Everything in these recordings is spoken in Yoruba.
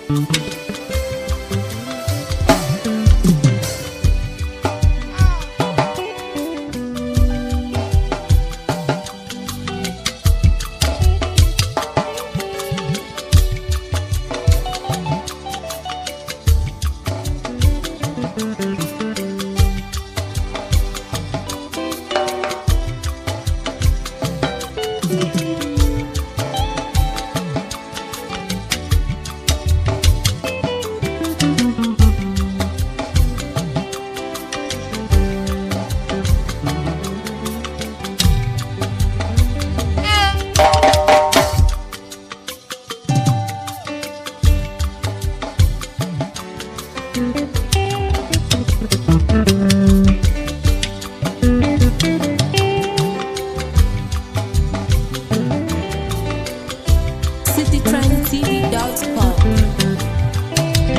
citytrendtv.com.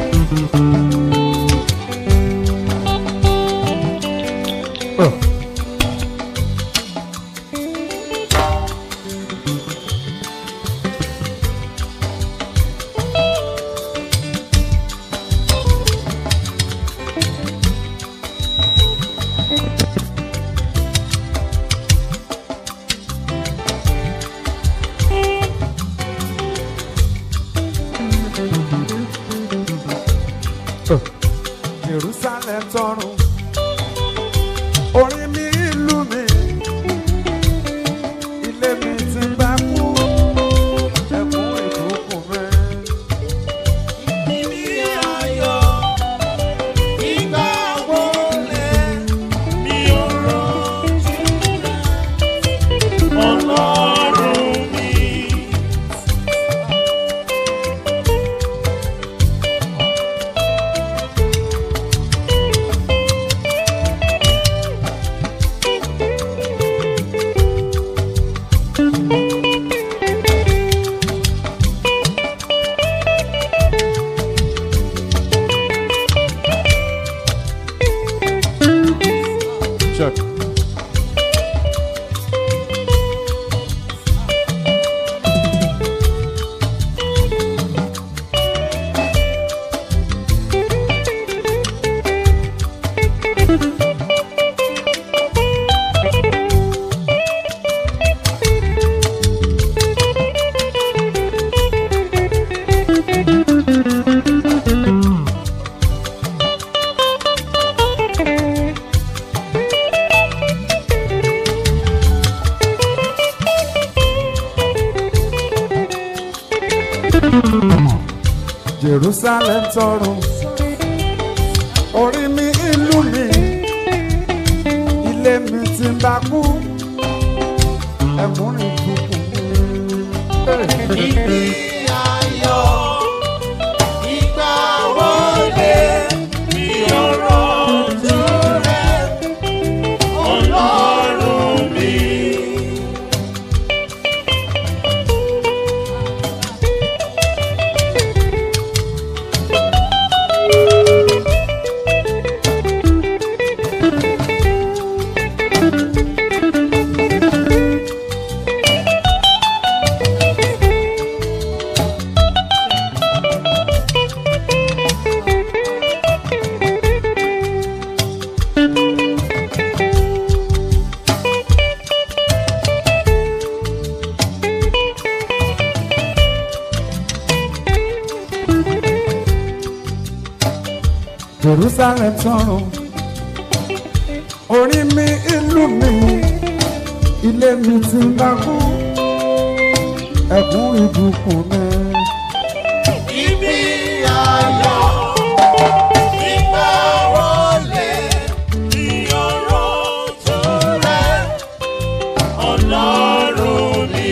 Jerusalem tọrùn orin mi ìlú mi ilé mi ti bá kú ẹkún ìdókùn rẹ. Ibi ayọ̀ ìgbà wo lẹ mi ò rántí rẹ̀ ọlọ́run mi. Check. Jerusalem tọrùn orí mi ìlú mi ilé mi ti ń bá kú ẹkún ìdókùn mi. Ibi ayọ̀ ìgbà wo lẹ mi ò rántí rẹ̀ ọlọ́run mi. Jerusalem tọrùn orí mi ìlú mi ilé mi ti ń bá kú ẹkún ìdókùn mi. Ibi ayọ̀ ìgbà wo lẹ mi ò rántí rẹ̀ ọlọ́run mi.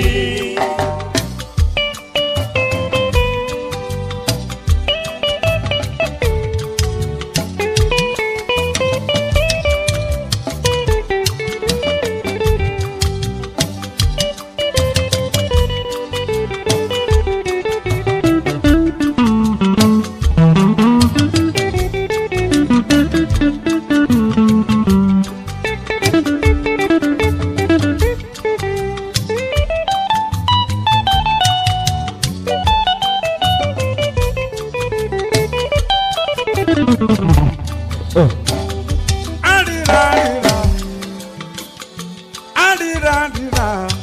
Arira, arira. Arira, arira.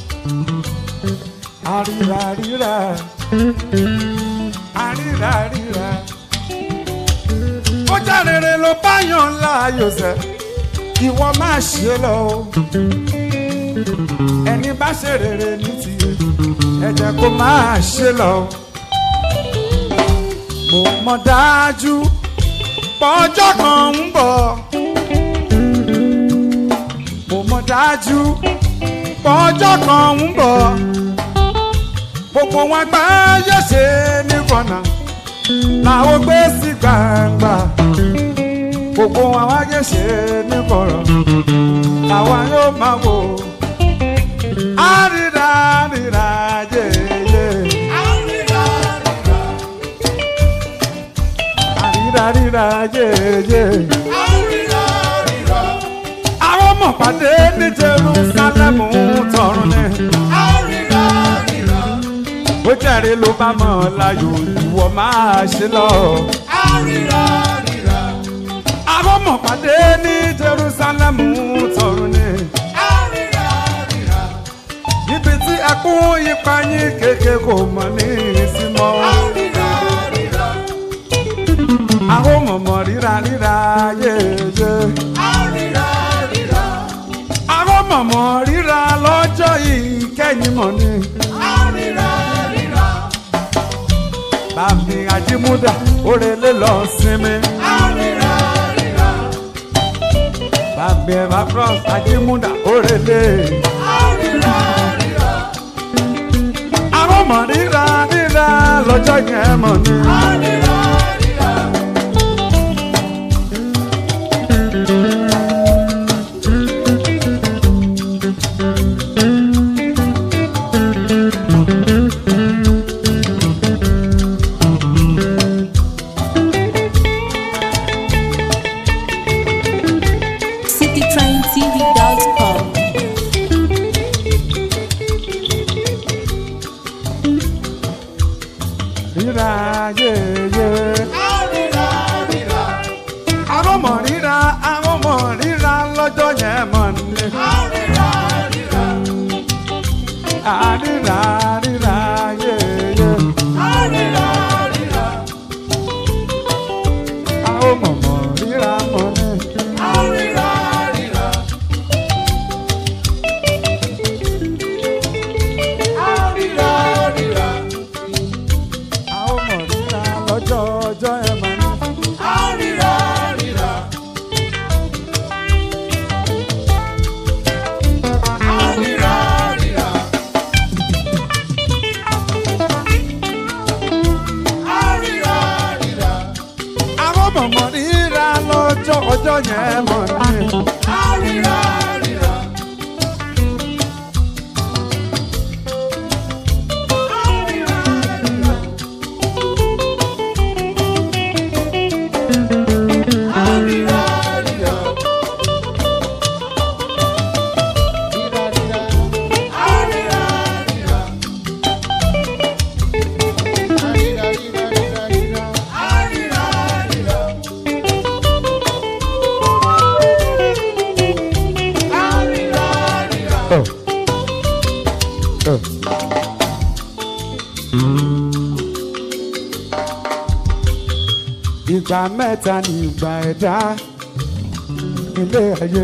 Arira, arira. Arira, arira. Ó já rere ló bá yàn láàyò sẹ́, ìwọ máa ṣe lọ o. Ẹni bá ṣe rere ní tiẹ̀, ẹ jẹ́ kó máa ṣe lọ o. Mo mọ̀ dájú pọ́jọ́ kan ń bọ̀. Mo mọ̀ dájú pọ́jọ́ kan ń bọ̀. Gbogbo wọn gbá yẹ̀ṣe ní kọ̀nà làwọn gbé sí gbangba. Gbogbo wọn wá yẹ̀ṣe ní kọ̀rọ̀ làwọn yóò máa wò. Àríra àríra yéyé. Àríra àríra yéyé. Àwọn ọmọ pàdé ní Jerusalem tọrùn ni. Ó jẹ́rìí ló bá mọ̀ láyò ìwọ máa ṣe lọ. Àwọn ọmọ pàdé ní Jerusalem tọrùn ni. Ibi tí ẹkún ipa yín kéke kò mọ̀ ní ìsinmọ́. Àwọn mọ̀mọ́ ríra ríra yéye. Àwọn mọ̀mọ́ ríra lọ́jọ́ yìí kẹ́yìn mọ̀ ni. Bàmí Ajímúdà òrèlé lọ sinmi. Bàmí Ẹ̀fà Cross Ajímúdà òrèlé. Àwọn mọ̀ ríra ríra lọ́jọ́ yẹn mọ̀ ni. citytraintv.com. Ríra yéye. Àwọn mọ̀ ríra àwọn mọ̀ ríra lọ́jọ́ yẹn mọ̀ ni. Àríra ríra yéye. Àwọn mọ̀ mọ̀ ríra mọ̀ ni. Àwọn mọ̀ ríra lọ́jọ́ ọjọ́ yẹn mọ̀ ni. Àwọn mọ̀ mọ̀ ríra lọ́jọ́ ọjọ́ yẹn mọ̀ ni. Ìgbà mẹ́ta ni ìgbà ẹ̀dá ilé ayé.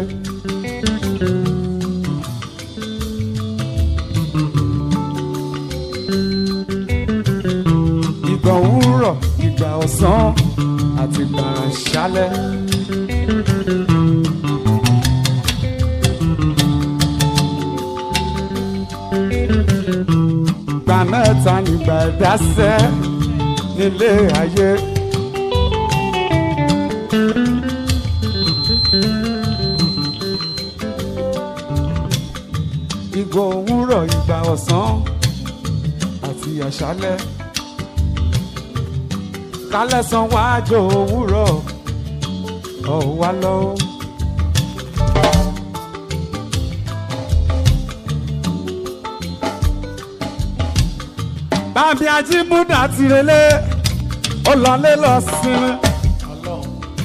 Ìgbà òwúrọ̀, ìgbà ọ̀sán àti ìgbà àṣálẹ́. Ìgbà mẹ́ta ni ìgbà ẹ̀dá sẹ́ nílé ayé. Ìgbà òwúrọ̀, ìgbà ọ̀sán àti àṣálẹ́. Kálẹ̀ san wájú òwúrọ̀, ọ̀wá lọ́wọ́. bábí ajímúdà ti relé ó lọlé lọ sinmi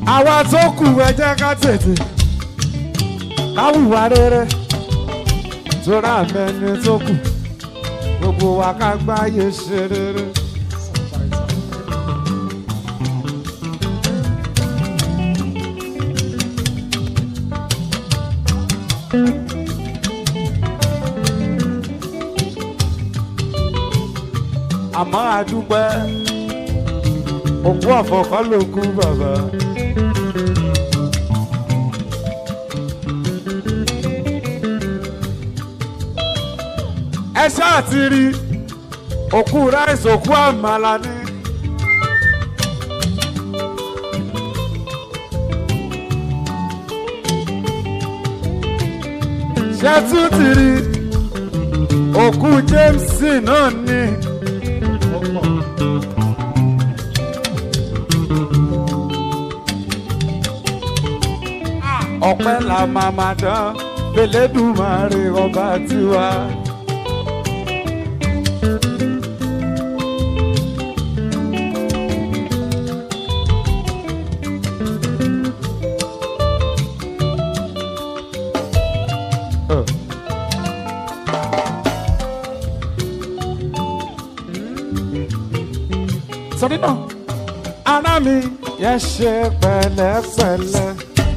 àwa tó kù ẹ jẹ́ ká tètè ká hùwà rere tóra mẹ́ni tó kù gbogbo wa ká gbáyé ṣe rere. àmọ́ àdúpẹ́ òkú ọ̀fọ̀ kọ́ ló kú bàbá. ẹ ṣáà ti rí òkú ráìsì òkú àmàlà ní. ṣé tún ti rí òkú James náà ní. ọpẹ́ la máa máa dán Elédùmarè ọba tiwa. sọdí náà ara mi yẹ ṣe pẹ̀lẹ́pẹ̀lẹ́.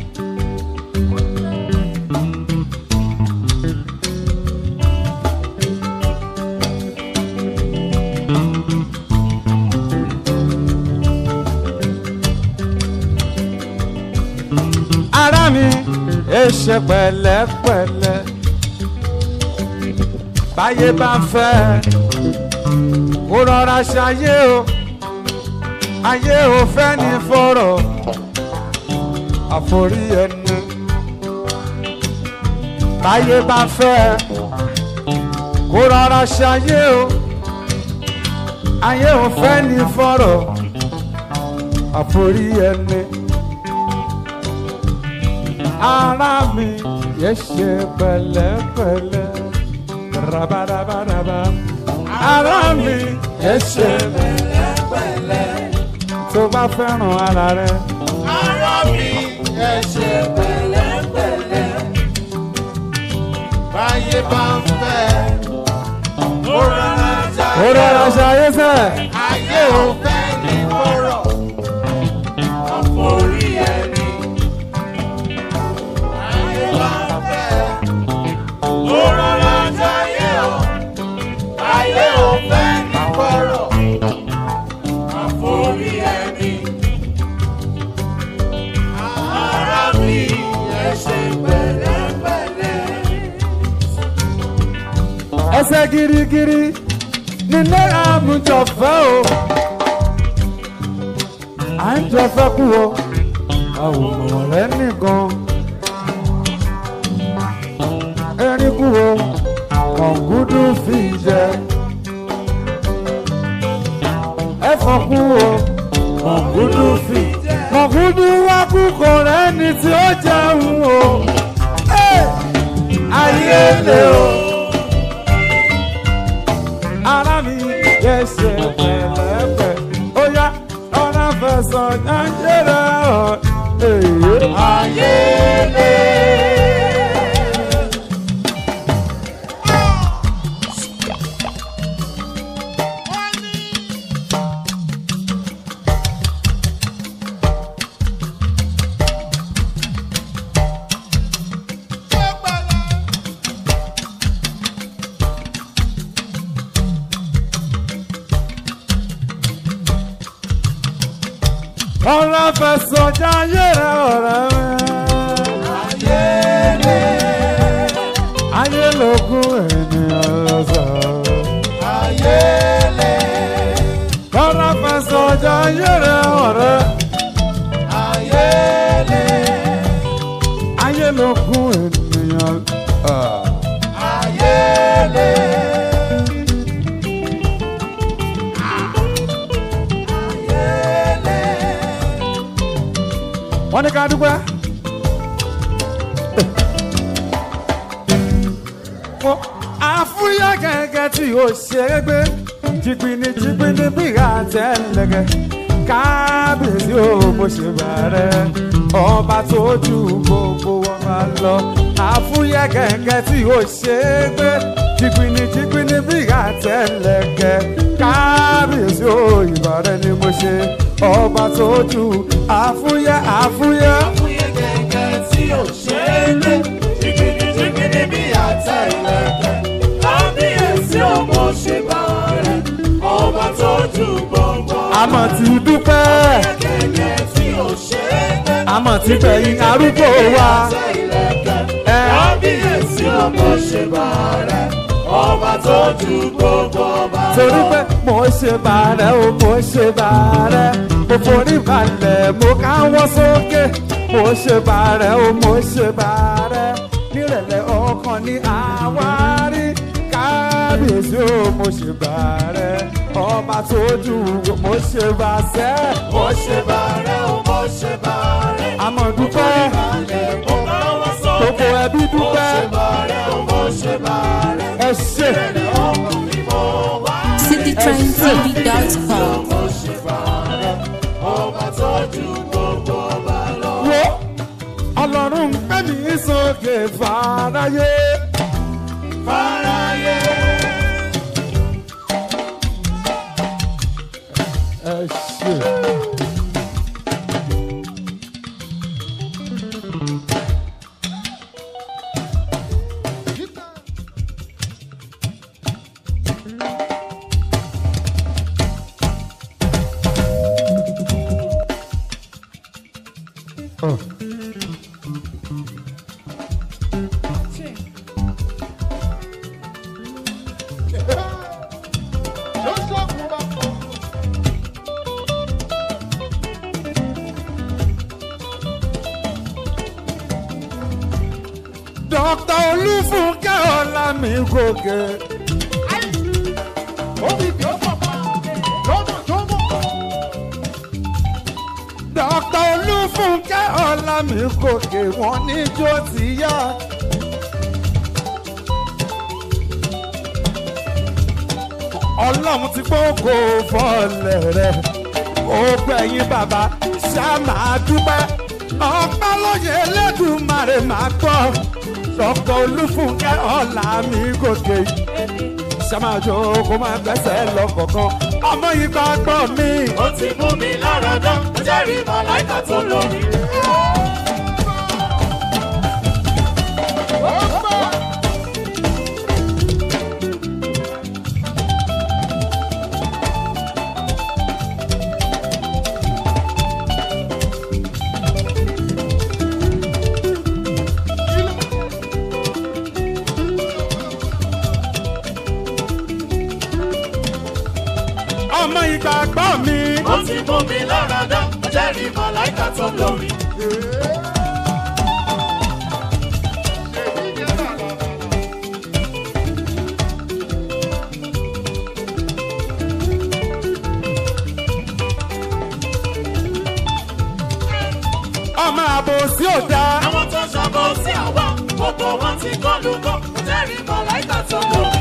ara mi ẹ ṣe pẹ̀lẹ́pẹ̀lẹ́ báyé bá ń fẹ́ kó rọra ṣayé o ayé ò fẹ́ ní fọ̀rọ̀ àforí ẹni báyé bá ń fẹ́ kó rọra ṣayé o ayé ò fẹ́ ní fọ̀rọ̀ àforí ẹni ara mi yẹ ṣe pẹ̀lẹ́pẹ̀lẹ́ rabaraba ara mi yẹ ṣe pẹ̀lẹ́pẹ̀lẹ́ tó bá fẹ́ràn ara rẹ. Ara mi ẹ ṣe pẹ̀lẹ́pẹ̀lẹ́. Báyé bá ń fẹ́, ó rọra jà. ó rọra ṣayé sẹ́. Ayé ò fẹ́ ní kọ̀rọ̀. Àforí ẹni. Ayé bá ń fẹ́, ó rọra jayé o. Ayé ò fẹ́ ní kọ̀rọ̀. Àforí ẹni. Ara mi ẹ ṣe pẹ̀lẹ́pẹ̀lẹ́. ẹsẹ̀ girigiri ní náírà mú jọ̀fẹ́ o. à ń jọ̀fẹ́ kú o àwòrán rẹ nìkan. erin kú o kọ̀ǹgúdú fi jẹ. ẹ̀fọ́ kú o kọ̀ǹgúdú fi jẹ. kọ̀ǹgúdú wá kú kò rẹ́ni tí ó jẹun o. Ẹ́! ayé lè o ara mi yẹ ṣe pẹ̀lẹ́pẹ̀ ó yá ọ̀nà fẹsọ̀ nàìjíríà ọ̀ èyí. Ayé lé. ọ̀nà fẹsọ̀ nàìjíríà ọ̀rẹ́ mi. Ayé lé. ayé lógún ènìyàn lọ́sọ̀. Ayé lé. ọ̀nà fẹsọ̀ nàìjíríà ọ̀rẹ́. Ayé lé. ayé lógún ènìyàn. Ah. Ayé lé. Ayé lé. wọ́n ní ká dúpẹ́. Mo àfúyẹ́ gẹ́gẹ́ tí o ṣe é gbé jìgbìnì jìgbìnì bí àtẹ̀lẹ́gẹ́ kábíyèsí o mo ṣe bàrẹ̀ ọba tó ju gbogbo wọn bá lọ àfúyẹ́ gẹ́gẹ́ tí ó ṣe é gbé jìgbìnì jìgbìnì bí àtẹlẹkẹ kábíyèsí o ìbàrẹ̀ ni mo ṣe ọba tó ju àfúyẹ́ àfúyẹ́. Fúyẹ́ gẹ́gẹ́ tí ò ṣe é gbé. Jìgìdì jìgìdì bí àtẹ ìlẹ̀kẹ̀. Kábíyèsí ò mo ṣe bá rẹ̀. Ọba tó ju gbogbo. àmọ̀ tí dúpẹ́ Gẹ́gẹ́ tí ò ṣe é gbé. àmọ̀ tí bẹ̀yìn arúgbó wa. Àtẹ ìlẹ̀kẹ̀. Ẹ. Kábíyèsí ò mo ṣe bá rẹ̀. Ọba tó ju gbogbo ọba lọ. torí pé mo ṣe bàrẹ̀ o mo ṣe bàrẹ̀ mo forí balẹ̀ mo káwọ́ sókè mo ṣe bàrẹ̀ o mo ṣe bàrẹ̀ nírẹ̀lẹ̀ ọkàn ní àwárí kábíyèsí o mo ṣe bàrẹ̀ ọba tó ju mo ṣe bàṣẹ́ Mo ṣe bá rẹ̀ o, mo ṣe bá rẹ̀. àmọ̀ dúpẹ́ Mo káwọ́ sókè. gbogbo ẹbí Mo dúpẹ́ ṣe bá rẹ̀ o, mo ṣe bá rẹ̀. ẹ ṣe citytrendtv.com. wo ọlọ́run ń gbé mi sókè fàráyé. ẹ ṣe. Oh. dókítà olúfúnkẹ́ ọ̀làmì gòkè. dókítà olúfúnkẹ́ ọ̀làmì gòkè wọ́n ní jó ti yá. ọlọ́run ti gbóko fọlẹ̀ rẹ̀ ó gbẹ̀yìn bàbá ṣá máa dúpẹ́ ọpẹ́ lóye elédùnmarè máa gbọ́ dókítà olúfúnkẹ́ ọ̀làmì gòkè ṣàmájò kó máa gbẹ́sẹ̀ lọ kọ̀ọ̀kan ọmọ yìí gbàgbọ́ mi. Ó ti mú mi lára dán, ó jẹ́rìí màláìkà tó lórí. ọmọ ìgbàgbọ́ mi. Ó ti mú mi lára dán, ó jẹ́rìí màláìkà tó lórí. ọmọ àbòsí ò dáa. Àwọn tó ṣàbọ̀ sí àwa, gbogbo wọn ti kọ́ lù kọ́, ó jẹ́rìí màláìkà tó lórí.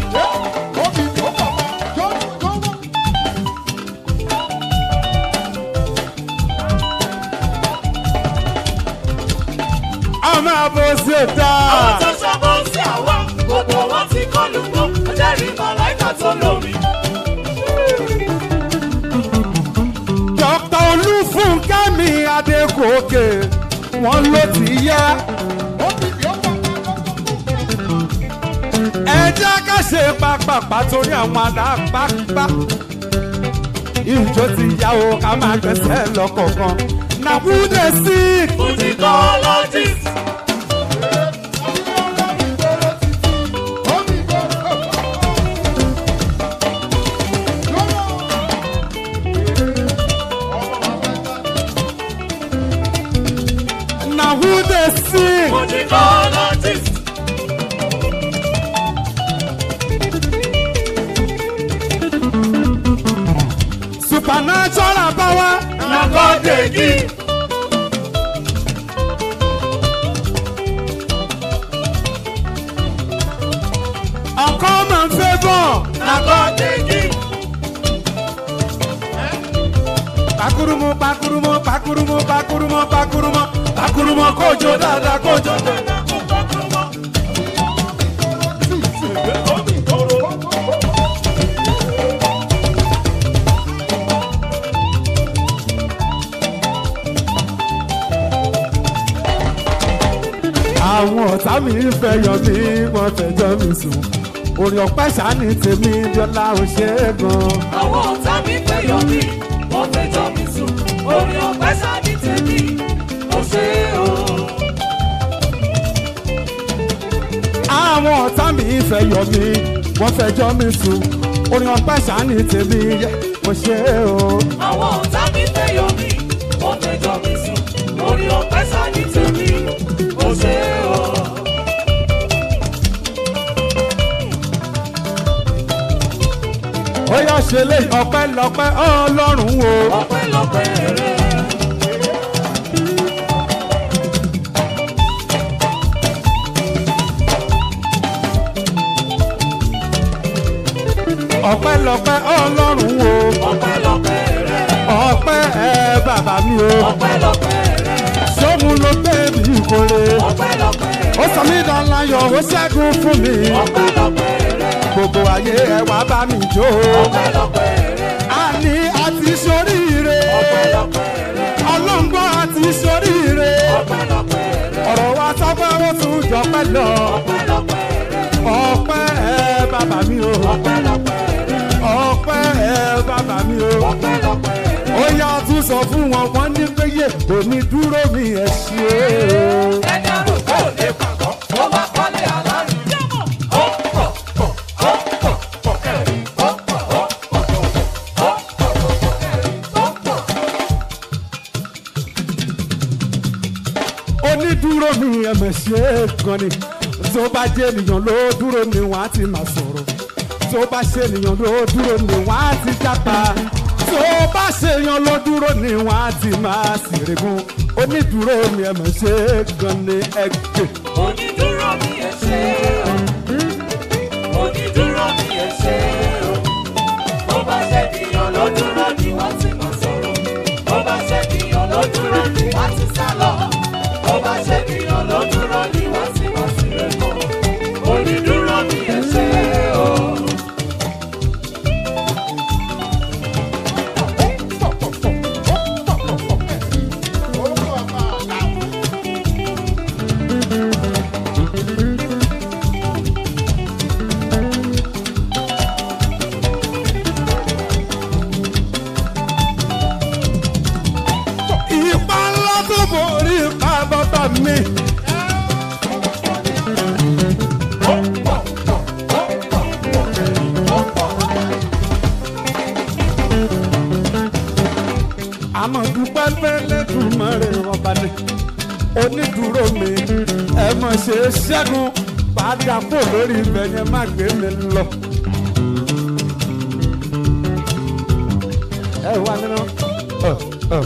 ọmọ àbòsí ò Àwọn dáa. tó ṣàbọ̀ sí àwa, gbogbo wọn ti kọ́ lù kọ́, ó jẹ́rìí màláìkà tó lórí. dókítà olúfúnkẹ́ mi adégòkè wọ́n ló ti yá. ẹ jẹ́ ká ṣe pápápá torí àwọn alápápá. ìjọ ti yá o ká máa gbẹ́sẹ̀ lọ́kọ̀ọ̀kan. na who dey sick. Musicologist. na who dey sick. Musicologist. supernatural power. Na God dey give. uncommon favour. Na God dey give. pakurumu pakurumu pakurumu pakurumu pakurumu pakurumu kojo dáadáa kojo dáadáa. àwọn ọ̀tá mi ń fẹ́ yọ mí wọ́n fẹjọ́ mi sùn orin ọ̀pẹ́ sani tèmi bíọ́lá ò ṣe é gan. àwọn ọ̀tá mi fẹ́ yọ mí wọ́n fẹ́ jọ mi sùn orí ọ̀pẹ́ sáàdì tèmi ó ṣe é o. àwọn ọ̀tá mi ń fẹ́ yọ mí wọ́n fẹjọ́ mi sùn orin ọ̀pẹ́ sani tèmi ò ṣe é o. àwọn ọ̀tá mi fẹ́ yọ mí wọ́n fẹ́ jọ mi sùn orí ọ̀pẹ́ sáàdì tèmi ó ṣe é o. ó yá ṣe lé ọpẹ́ lọ́pẹ́ ọlọ́run o. ọpẹ́lọpẹ́ rẹ̀ ọpẹ́ lọ́pẹ́ ọlọ́run o. ọpẹ́lọpẹ́ rẹ̀ ọpẹ́ ẹ bàbá mi o. ọpẹ́lọpẹ́ rẹ̀ sóhun ló gbé mi kórè. ọpẹ́lọpẹ́ ó sọ mí dánláyọ̀ ó ṣẹ́gun fún mi. ọpẹ́lọpẹ́ rẹ̀ gbogbo ayé ẹ wá bá mi jó. ọpẹ́lọpẹ́ rẹ̀ a ní àti soríire. ọpẹ́lọpẹ́ rẹ̀ ọlọ́ngbọ́n àti soríire. ọpẹ́lọpẹ́ rẹ̀ ọ̀rọ̀ wa tọ́pẹ́ ó tún jọpẹ́ lọ. ọpẹ́lọpẹ́ rẹ̀ ọpẹ́ ẹ bàbá mi o. ọpẹ́lọpẹ́ rẹ̀ ọpẹ́ ẹ bàbá mi o. ọpẹ́lọpẹ́ rẹ̀. ó yá tún sọ fún wọn wọn ní péye òní dúró mi ẹ ṣe é. ẹni àrùn tó lè pàgọ́ ó bá kọ́lé aláàrú. ó pọ̀ pọ̀ ó pọ̀ pọ̀ kẹ́rì ó pọ̀ ó pọ̀ tó ó pọ̀ pọ̀ kẹ́rì ó pọ̀. onídúró mi ẹ̀mẹ̀ ṣe é gan ni tó bá jẹ́ ènìyàn ló dúró ni wọ́n á ti máa sọ̀rọ̀ tó bá ṣe ènìyàn ló dúró ni wọ́n á ti jápa tó bá ṣe èèyàn ló dúró ni wọ́n á ti máa ṣèrègùn onídúró mi ẹ̀mẹ̀ ṣe é gan ni ẹgbẹ́. onídúró mi ẹ ṣe o onídúró mi ẹ ṣe o bó bá ṣe dìyàn ló dúró ni wọ́n ti mọ̀ sọ̀rọ̀ bó bá ṣe dìyàn ló dúró ni wọ́n ti sá lọ bó bá ṣe dìyàn ló dúró ni wọ́n ti mọ̀ sí rẹ̀ kọ́ onídúró mi ẹ ṣe o. ipa ńlá tó borí ipa bàbá mi. àmọ́ dúpẹ́ pẹ́lẹ́ tún mọ́ rẹ̀ ọba ni onídùúró mi ẹ mọ̀ ṣe é ṣẹ́gun padà pò lórí ibẹ̀ yẹn má gbé mi lọ. ẹ wá nínú. Uh, uh.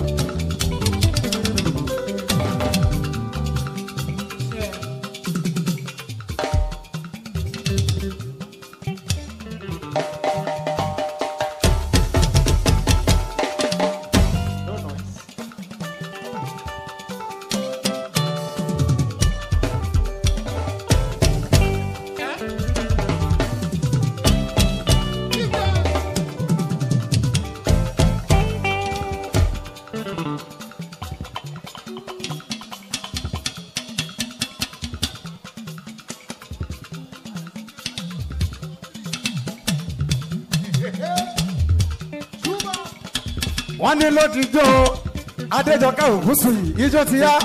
wọ́n ní lódìjọ́ adéjọkẹ́ ògúsù yìí ijó ti yá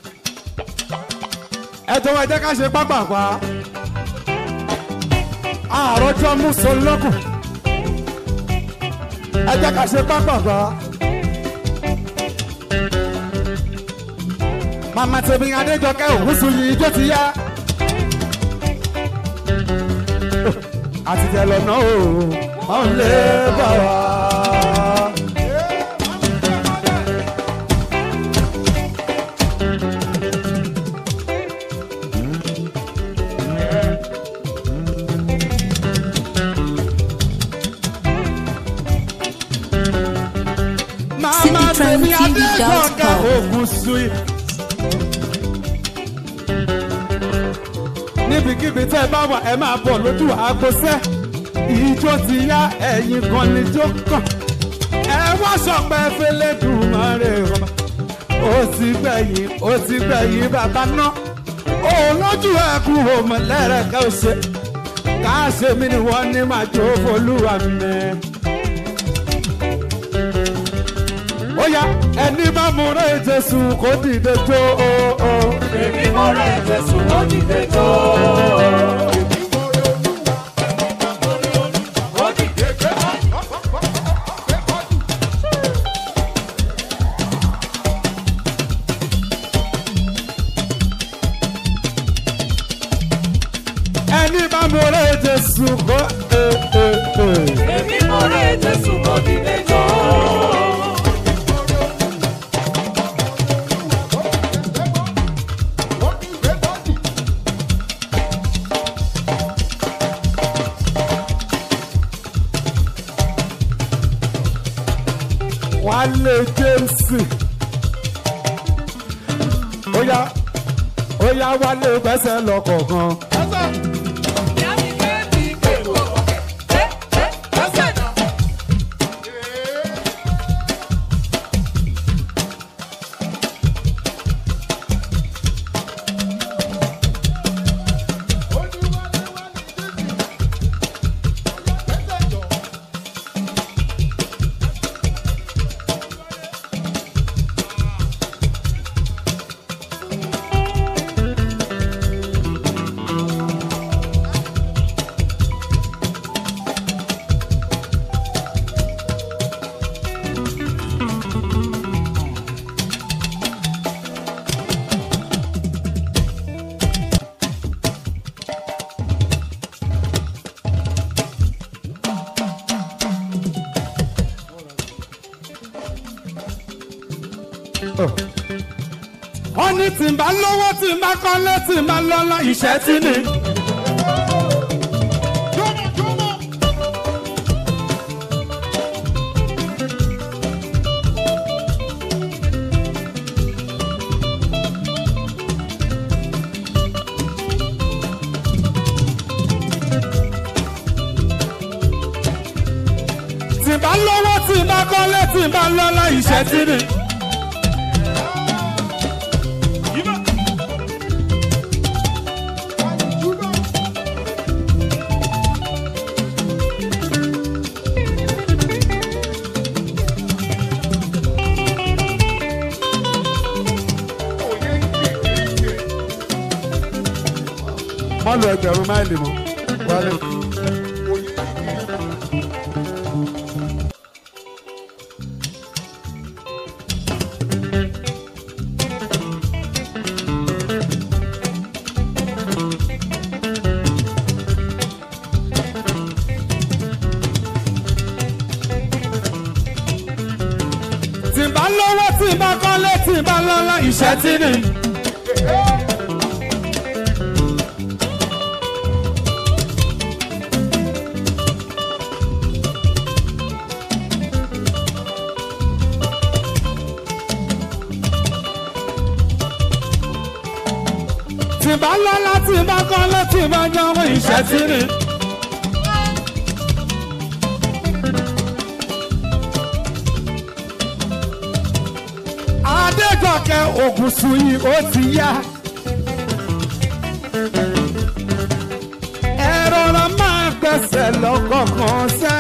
ẹjọ́ ẹ jẹ́ ká ṣe pápápá àròjọ mùsùlùmí ẹ jẹ́ ká ṣe pápápá màmá tèmi adéjọkẹ́ ògúsù yìí ijó ti yá àtijọ́ lọ́nà o ọ̀n lè bá wa. mama yìí. níbikíbi tẹ́ ẹ bá wà ẹ máa bọ̀ lójú àgbọ̀sẹ́ ìjó ti yá ẹ̀yìn kan níjó kàn ẹ wá sọpẹ́ fẹlẹ́dùmarè ọba ó ti gbẹ̀yìn ó ti gbẹ̀yìn bàbá náà òun lójú ẹkú òmùlẹ́rẹ̀kẹ́ ò ṣe káṣe mi ni wọ́n ní máa jó folúwa mẹ́. ó yá ẹni bá múra jésù kó dìde jó o. o. Èmi mo rẹ̀ Jésù ó dìde jó. Ó dìde jó. ẹni bá múra jésù kó. e, e, e. Èmi mo rẹ̀ Jésù ó dìde jó. wálé james ó yá ó yá wálé gbẹ́sẹ̀ lọ́kọ̀ọ̀kan. Ìyá mi gbé mi pẹ̀lú ọ̀kẹ́. Ẹ ẹ lọ́sẹ̀ náà. wọ́n ní tí n bá lówó tí n bá kọ́lé tí n bá lọ́lá ìṣẹ́ tí ni. tí n bá lówó tí n bá kọ́lé tí n bá lọ́lá ìṣẹ́ tí ni. má lo ẹgbẹ̀rún máìlì mọ́ wálé. tí n bá lówó tí n bá kọ́lé tí n bá lọ́lá ìṣẹ́ tí ni. tí n bá lọ́lá tí n bá kọ́lé tí n bá jọwọ́ ìṣẹ́ tí ni. adéjọkẹ́ ògùnsùn yìí ó ti yá. ẹ rọra máa gbẹ̀sẹ̀ lọ́kọ̀ọ̀kan sẹ́.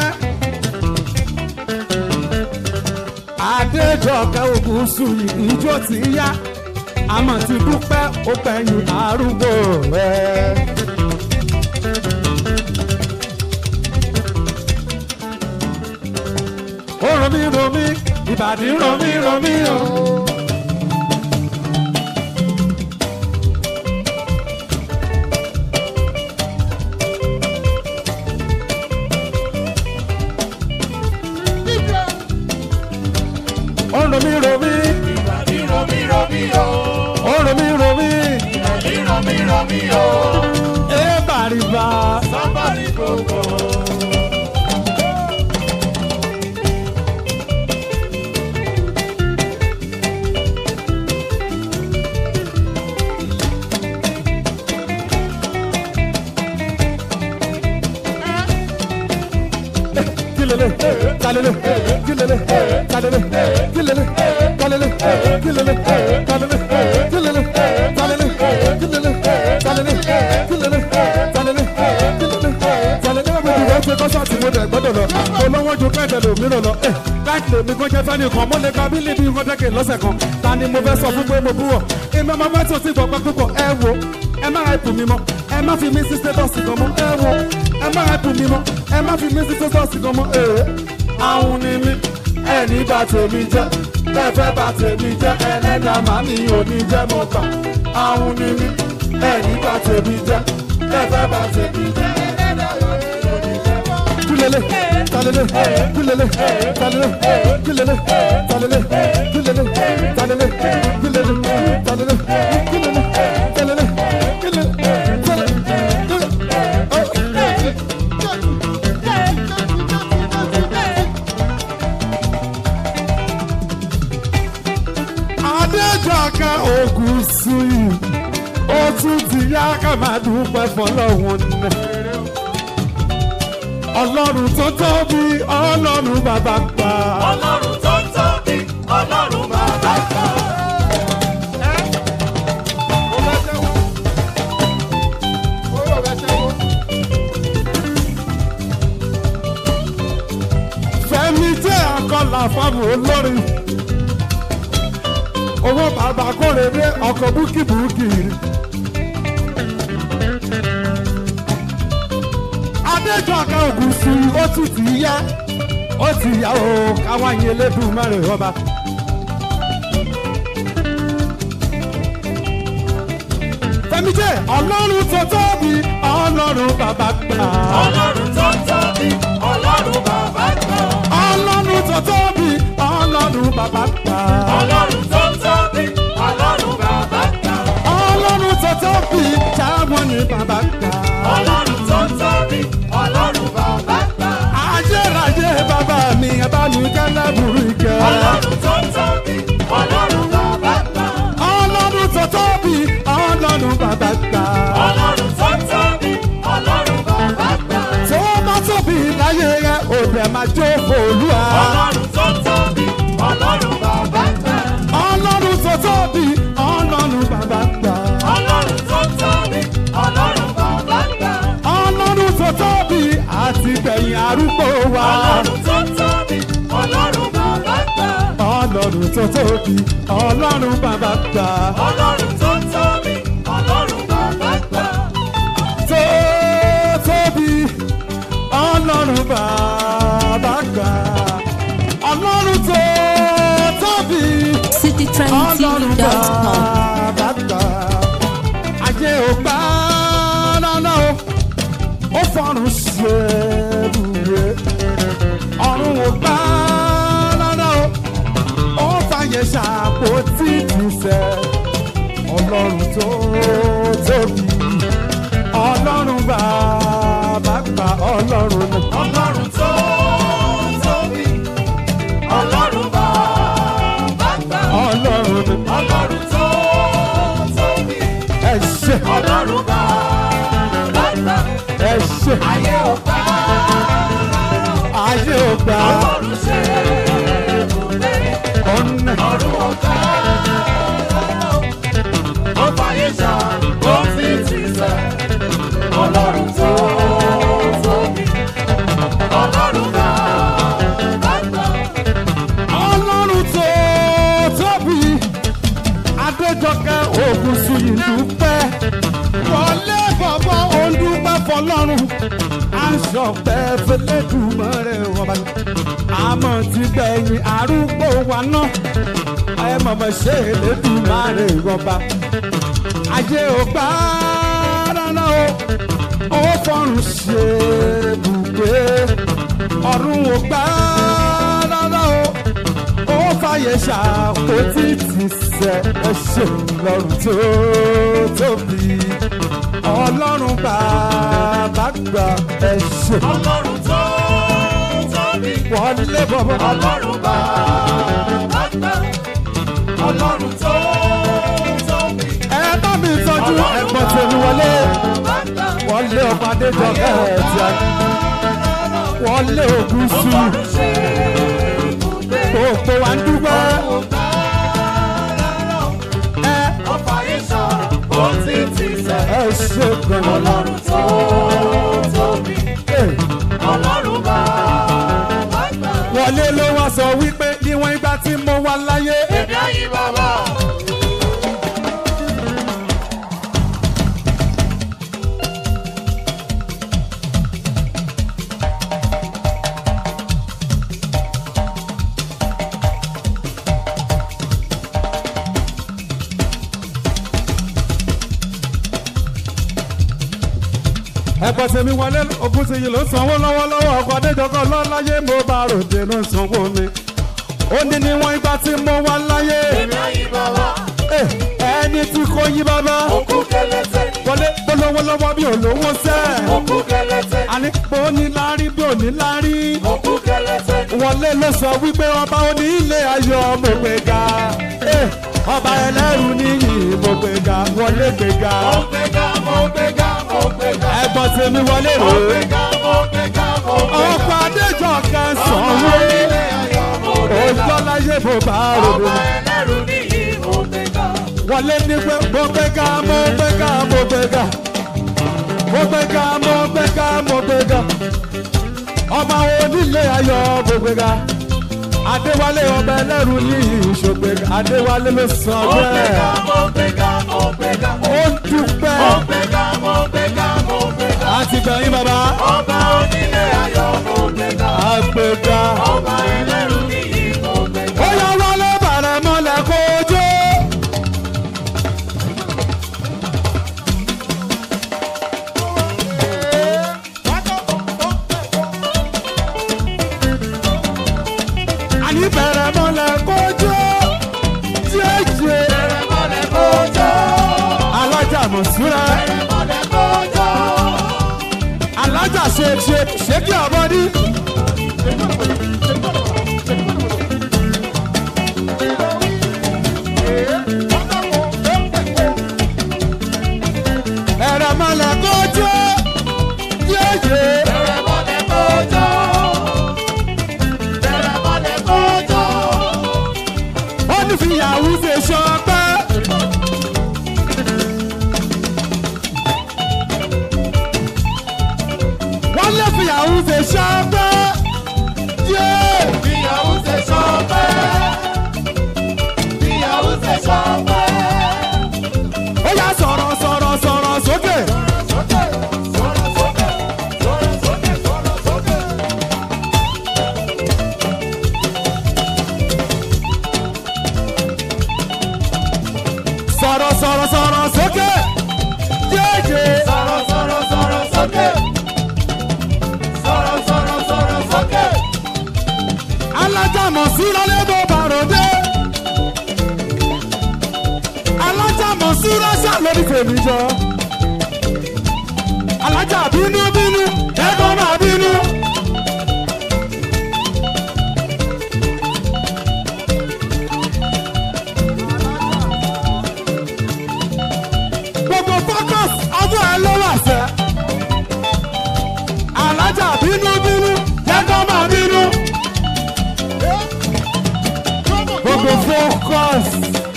adéjọkẹ́ ògùnsùn yìí ijó ti yá. àmọ́ ti dúpẹ́ ó gbẹ̀yìn arúgbó rẹ̀. ó romí romí ìbàdí romí romí o. ó romí romí Ìbàdí romí romí o. ó romí romí Ìbàdí romí romí o. ẹ bàrìbà Sábàrí gbogbo. kílélẹ̀ kálélẹ̀ kílélẹ̀ kálélẹ̀ kílélẹ̀ kálélẹ̀ kílélẹ̀ kálélẹ̀ kílélẹ̀ kálélẹ̀ kílélẹ̀ kálélẹ̀ kílélẹ̀ kálélẹ̀ kílélẹ̀ kálélẹ̀ mo ti wọ́n ṣe kọ́sọ́ọ̀tì mo dẹ̀ gbọ́dọ̀ lọ olówó ju kẹ́kẹ́ lòmíràn lọ ẹ̀ láti lèmi kó jẹ́ fẹ́ni kan mo lè ka bí níbi nǹkan jẹ́kẹ̀ lọ́sẹ̀ kan ta ni mo fẹ́ sọ fún pé mo bú wọ̀ èmi ọmọ bá tó sí gbọ̀ngbọ̀n púpọ̀ ẹ wo ẹ má ẹ̀pù mi mọ́ ẹ má fi mí sí stétọ́ọ̀sì kan mọ́ ẹ wo ẹ má ẹ̀pù mi mọ́ ẹ má fi mí sí stétọ́ọ̀sì kan mọ́ ee àwọn ni mí ẹni bá tèmi jẹ́ tẹ́fẹ́ bá tèmi jẹ́ ẹlẹ́dàá màmí ò ní jẹ́ mọ́ kà àwọn ni mí ẹni bá tèmi jẹ́ tẹ́fẹ́ bá tèmi jẹ́ ẹlẹ́dàá màmí ò ní jẹ́ mọ́ kà kulele talele kulele talele kulele talele kulele talele kulele talele kulele talele kulele adéjọkẹ ogun suyi ó tún ti yá ká máa dúpẹ́ fọlọ́wọ́n náà ọlọ́run tó tóbi ọlọ́run bàbá gbà. ọlọ́run tó ń tóbi ọlọ́run bàbá kan. fẹ́mi jẹ́ akọ́là fáwọn olórin owó bàbá kórèrè ọkọ̀ búkìbúkì. adéjọkẹ́ ògùnsù ó tún ti yá ó ti yá o káwọn yẹn lẹ́dùn mẹ́rin ọba. fẹ́mi jẹ́ ọlọ́run tó tóbi ọlọ́run bàbá gbà. ọlọ́run tó ń tóbi ọlọ́run bàbá kan. ọlọ́run tó tóbi ọlọ́run bàbá gbà. ọlọ́run tó ń tóbi ọlọ́run bàbá kan. ọlọ́run tó tóbi táwọn ní bàbá gbà. ọlọ́run tó ń tóbi ọlọ́run bàbá kan. ayérayé bàbá mi abánukẹ́lẹ́ burú ìkẹ́. ọlọ́run tó ń tóbi ọlọ́run bàbá kan. ọlọ́run tó tóbi ọlọ́run bàbá gbà. ọlọ́run tó ń tóbi ọlọ́run bàbá kan. tó bá tóbi láyé rẹ òbẹ̀ máa jó fòlúwa. ọlọ́run tó ń tóbi ọlọ́run bàbá kan. ọlọ́run tó tóbi ọlọ́run bàbá gbà. ọlọ́run tó ń tóbi ọlọ́run bàbá kan. ọlọ́run tó tóbi àti gbẹ̀yìn arúgbó wa. ọlọ́run tó ń tóbi ọlọ́run bàbá kan. ọlọ́run tó tóbi ọlọ́run bàbá gbà. ọlọ́run tó ń tóbi ọlọ́run bàbá kan. tó tóbi ọlọ́run bàbá gbà. ọlọ́run tó tóbi ọlọ́run citytrendtv.com. bàbá gbà. ayé ò gbà rárá o ó fọrùn ṣe bùrẹ́ ọ̀run ò gbà rárá o ó fàyè ṣàpótí ìtìsẹ̀ ọlọ́run tó tóbi ọlọ́run bàbá gbà ọlọ́run náà. ọlọ́run tó tóbi ọlọ́run bàbá kan. ọlọ́run náà. ọlọ́run tó tóbi ẹ ṣe ọlọ́run bàbá kan. ẹ ṣe ayé ò gbà ayé ò gbà ọlọ́run ṣe ibùdó ọ̀nà ọ̀run ò gbà ó fàyè ṣá ó fi ti sẹ́ ọlọ́run tó tóbi ọlọ́run bàbá kan. ọlọ́run tó tóbi adéjọkẹ́ ògùn sùyìn dúpẹ́ wọlé bọ̀bọ̀ òǹdúpẹ́ fọlọ́run aṣọ pẹ́ẹ́fẹ́ lẹ́dùnmọ́ rẹ̀ wọ́n bá àmọ́ ti gbẹ̀yìn arúgbó wa náà ẹ mọ̀mọ́ ṣe lẹ́dùnmọ́ rẹ̀ wọ́n bá ayé ò gbà rárá o ó fọrùn ṣe bùgbé ọ̀run ò gbà rárá o ó fàyè ṣàpótí ti sẹ ẹ ṣe lọ́rùn tó tóbi ọlọ́run bàbá gbà ẹ ṣe ọlọ́run tó tóbi wọlé bọ̀bọ̀ ọlọ́run bàbá kan ọlọ́run tó tóbi ẹ bá mi tọ́jú ẹ̀gbọ́n tèmi wọlé bàbá kan wọlé ọba adéjọkẹ́ ẹ̀ tí a wọlé ògùn Ó sí fọ́rùn ṣe ibùgbé. gbogbo wa ń dúpẹ́ Òun bá rárá. ẹ Ó fàyè sọ̀rọ̀, ó ti ti sẹ̀. ẹ ṣe gan-an. Ọlọ́run tó tóbi. Ẹ, Ọlọ́run bá wá gbà. wọlé ló wá sọ wípé níwọ̀n ìgbà tí mo wà láyé Èmi àyìn bàbá. ẹ̀pọ̀ tèmi wọlé ogun ti yìí ló sanwó lọ́wọ́lọ́wọ́ ọkọ̀ adéjọkọ̀ lọ́láyé mo bá ròde ló sanwó mi ó ní níwọ̀n ìgbà tí mo wà láyé Èmi àyìn bàbá. Ẹ, ẹni tí kò yí bàbá Òkú kẹlẹ́tẹ̀ ni. wọlé polówó lọ́wọ́ bí olówó sẹ́ Òkú kẹlẹ́tẹ̀ ni. àní pé ó ní lárí bí ò ní lárí Òkú kẹlẹ́tẹ̀ ni. wọlé ló sọ wípé ọba oní ilé ayọ̀ mo gbé ga Ẹ, ọba ẹlẹ́rù níyì mo gbé ga wọlé gbé ga Mo gbéga, mo gbéga, mo gbéga. ẹ̀gbọ́n tèmi wọlé Mo rè é gbéga, mo gbéga, mo gbéga. ọkọ̀ adéjọkẹ́ sanwó Ilé ayọ̀ mo gbéga. ojọ́láyé mo bá ròde. Ọba ẹlẹ́rù níyì mo gbéga. wọlé ní pé mo gbé ga mo gbé ga mo gbé ga mo gbé ga mo gbé ga mo gbé ga ọmọ onílé ayọ̀ mo gbé ga adéwálé ọba ẹlẹ́rù ní ìṣògbè adéwálé ló sọ Mo gbéga, bẹ́ẹ̀ mo gbéga, mo gbéga. ó dúpẹ́ Mo gbéga, mo gbéga, mo gbéga. àti gbẹ̀yìn bàbá Ọba onílé ayọ̀ mo gbéga. àgbègbà Ọba ẹlẹ́rù níyì mo gbéga. ó yá wálé bàrẹ̀ mọ́lẹ̀ kójú. àní bẹ̀rẹ̀ mọ́lẹ̀ kójú. jẹ́jẹ́ Bẹ̀rẹ̀ mọ́lẹ̀ kójó. alájà mọ̀súra Bẹ̀rẹ̀ mọ́lẹ̀ kójó. alájà ṣe ṣe ṣe kí ọmọdé. ẹ̀rẹ̀ mọ́lẹ̀ kójú. jẹ́jẹ́ Bẹ̀rẹ̀ mọ́lẹ̀ kójó. Bẹ̀rẹ̀ mọ́lẹ̀ kójó. ó ní fìyàwó ṣe ṣọpẹ́. wọ́n lé fìyàwó ṣe ṣọpẹ́. yéé. Ìyàwó ṣe ṣọpẹ́. Ìyàwó ṣe ṣọpẹ́. ó yá sọ̀rọ̀ sọ̀rọ̀ sọ̀rọ̀ sókè. Sókè, sọ̀rọ̀ sókè, sọ̀rọ̀ sókè, sọ̀rọ̀ sókè. sọ̀rọ̀ sọ̀rọ̀ sọ̀rọ̀ sókè. yéèjé. Sọ̀rọ̀ sọ̀rọ̀ sọ̀rọ̀ sókè. Sọ̀rọ̀ sọ̀rọ̀ sọ̀rọ̀ sókè. alájà mọ̀súra lé bó bàròdé. alájà mọ̀súra ṣá lórí tèmi jọ. alájà bínú bínú ẹ̀kọ́ máa bínú. gbogbo focus ọjọ́ ẹ ló wà sẹ́. alájà bínú bínú ẹ̀kọ́ máa bínú. gbogbo focus.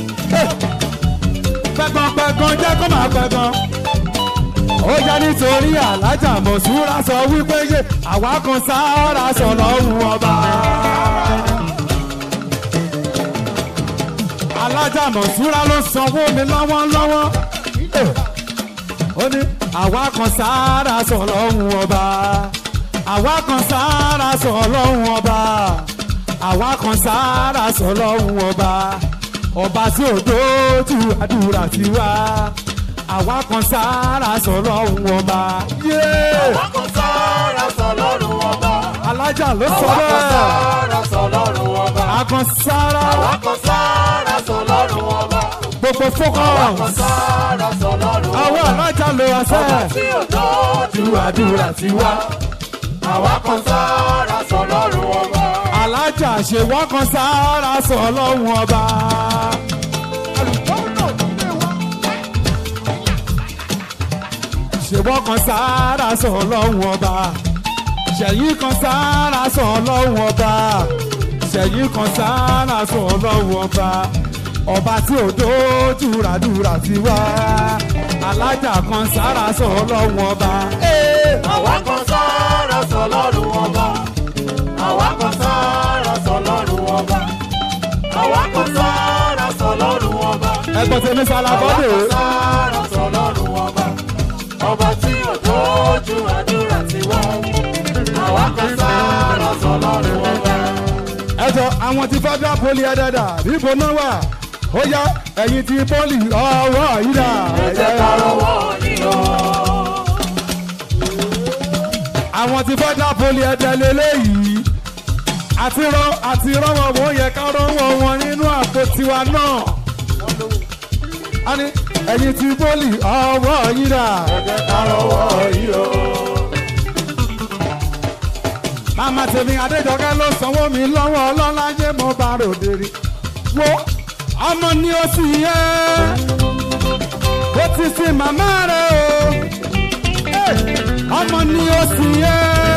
pẹ̀gànpẹ̀gàn jẹ́ kó máa pẹ̀gàn. ó jẹ́ nítorí alájà mọ̀súra sọ wípé yé àwa kan sáárà sọ lọ́rùn ọba. alájà mọ̀súra ló sanwó mi lọ́wọ́lọ́wọ́. ó ní àwa kan sáárà sọ lọ́rùn ọba. àwa kan sáárà sọ lọ́rùn ọba. àwa kan sáárà sọ lọ́rùn ọba. ọba tí ò dójú àdúrà ti wá. àwa kan sáárà sọ lọ́rùn ọba. yéé Wákò sára sọ lọ́rùn ọba. alájà ló sọ Wákò bẹ́ẹ̀. sára sọ lọ́rùn ọba. akàn sáárà Wákò sára sọ lọ́rùn ọba. gbogbo Wákò focus. sára sọ lọ́rùn àwọn ọba. alájà ló wá Ọba sẹ́ẹ̀. tí ò dójú àdúrà ti wá. Àwa kan sára sọ lọ́rùn ọba. alájà ṣe wọ́n kan sáárà sọ lọ́rùn ọba. ṣe wọ́n kan sáárà sọ lọ́rùn ọba. ṣẹ̀yìn kan sára sọ ọlọ́run ọba ṣẹ̀yìn kan sára sọ ọlọ́run ọba ọba tí ò dójú ràdúrà ti wá alájà kan sára sọ ọlọ́run ọba. Ee, àwa kan sára sọ lọ́rùn ọba àwa kan sára sọ lọ́rùn ọba àwa kan sára sọ lọ́rùn ọba ẹgbọ́n tèmi àwa sálábọ́dé kan sára sọ lọ́rùn ọba ọba tí ò tójú àdúrà ti wá àwa kan sára sọ lọ́rùn ọba. ẹjọ àwọn ti federal poli ẹdẹdà níbo náà wà ó yá ẹ̀yin ti poli ọwọ́ yìí dà. ẹ jẹ́ ká rọwọ́ yín o. àwọn ti federal poli ẹdẹ lélẹ́yìí àti rọ àti rọwọ́ wọn yẹ ká rọwọ́ wọn nínú àpò tiwa náà. a ní ẹ̀yin ti poli ọwọ́ yìí dà. ẹ jẹ́ ká rọwọ́ yín o. màmá tèmi adéjọkẹ́ ló sanwó mi lọ́wọ́ ọlọ́láyé mo bá ròde rí. wo ọmọ ni ó sì yẹ ó ti sin màmá rẹ o Hey! ọmọ ni ó sì yẹ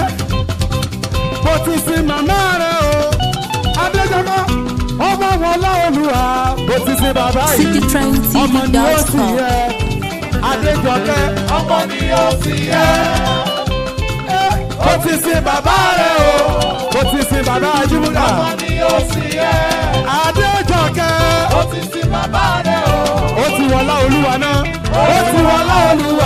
ó ti sin màmá rẹ o adéjọkẹ́ ọmọ wọn láolùwà ó ti sin bàbá yìí ọmọ ni ó sì citytrendtv.com. yẹ adéjọkẹ́ ọmọ ni ó sì yẹ. ó ti sin bàbá rẹ o ó ti sin bàbá ajúmúlà. ọmọ ni ó sì yẹ. Adéjọkẹ́. ó ti sin bàbá rẹ̀ o. Ó ti wọlá olúwa náà. Ó ti wọlá olúwa.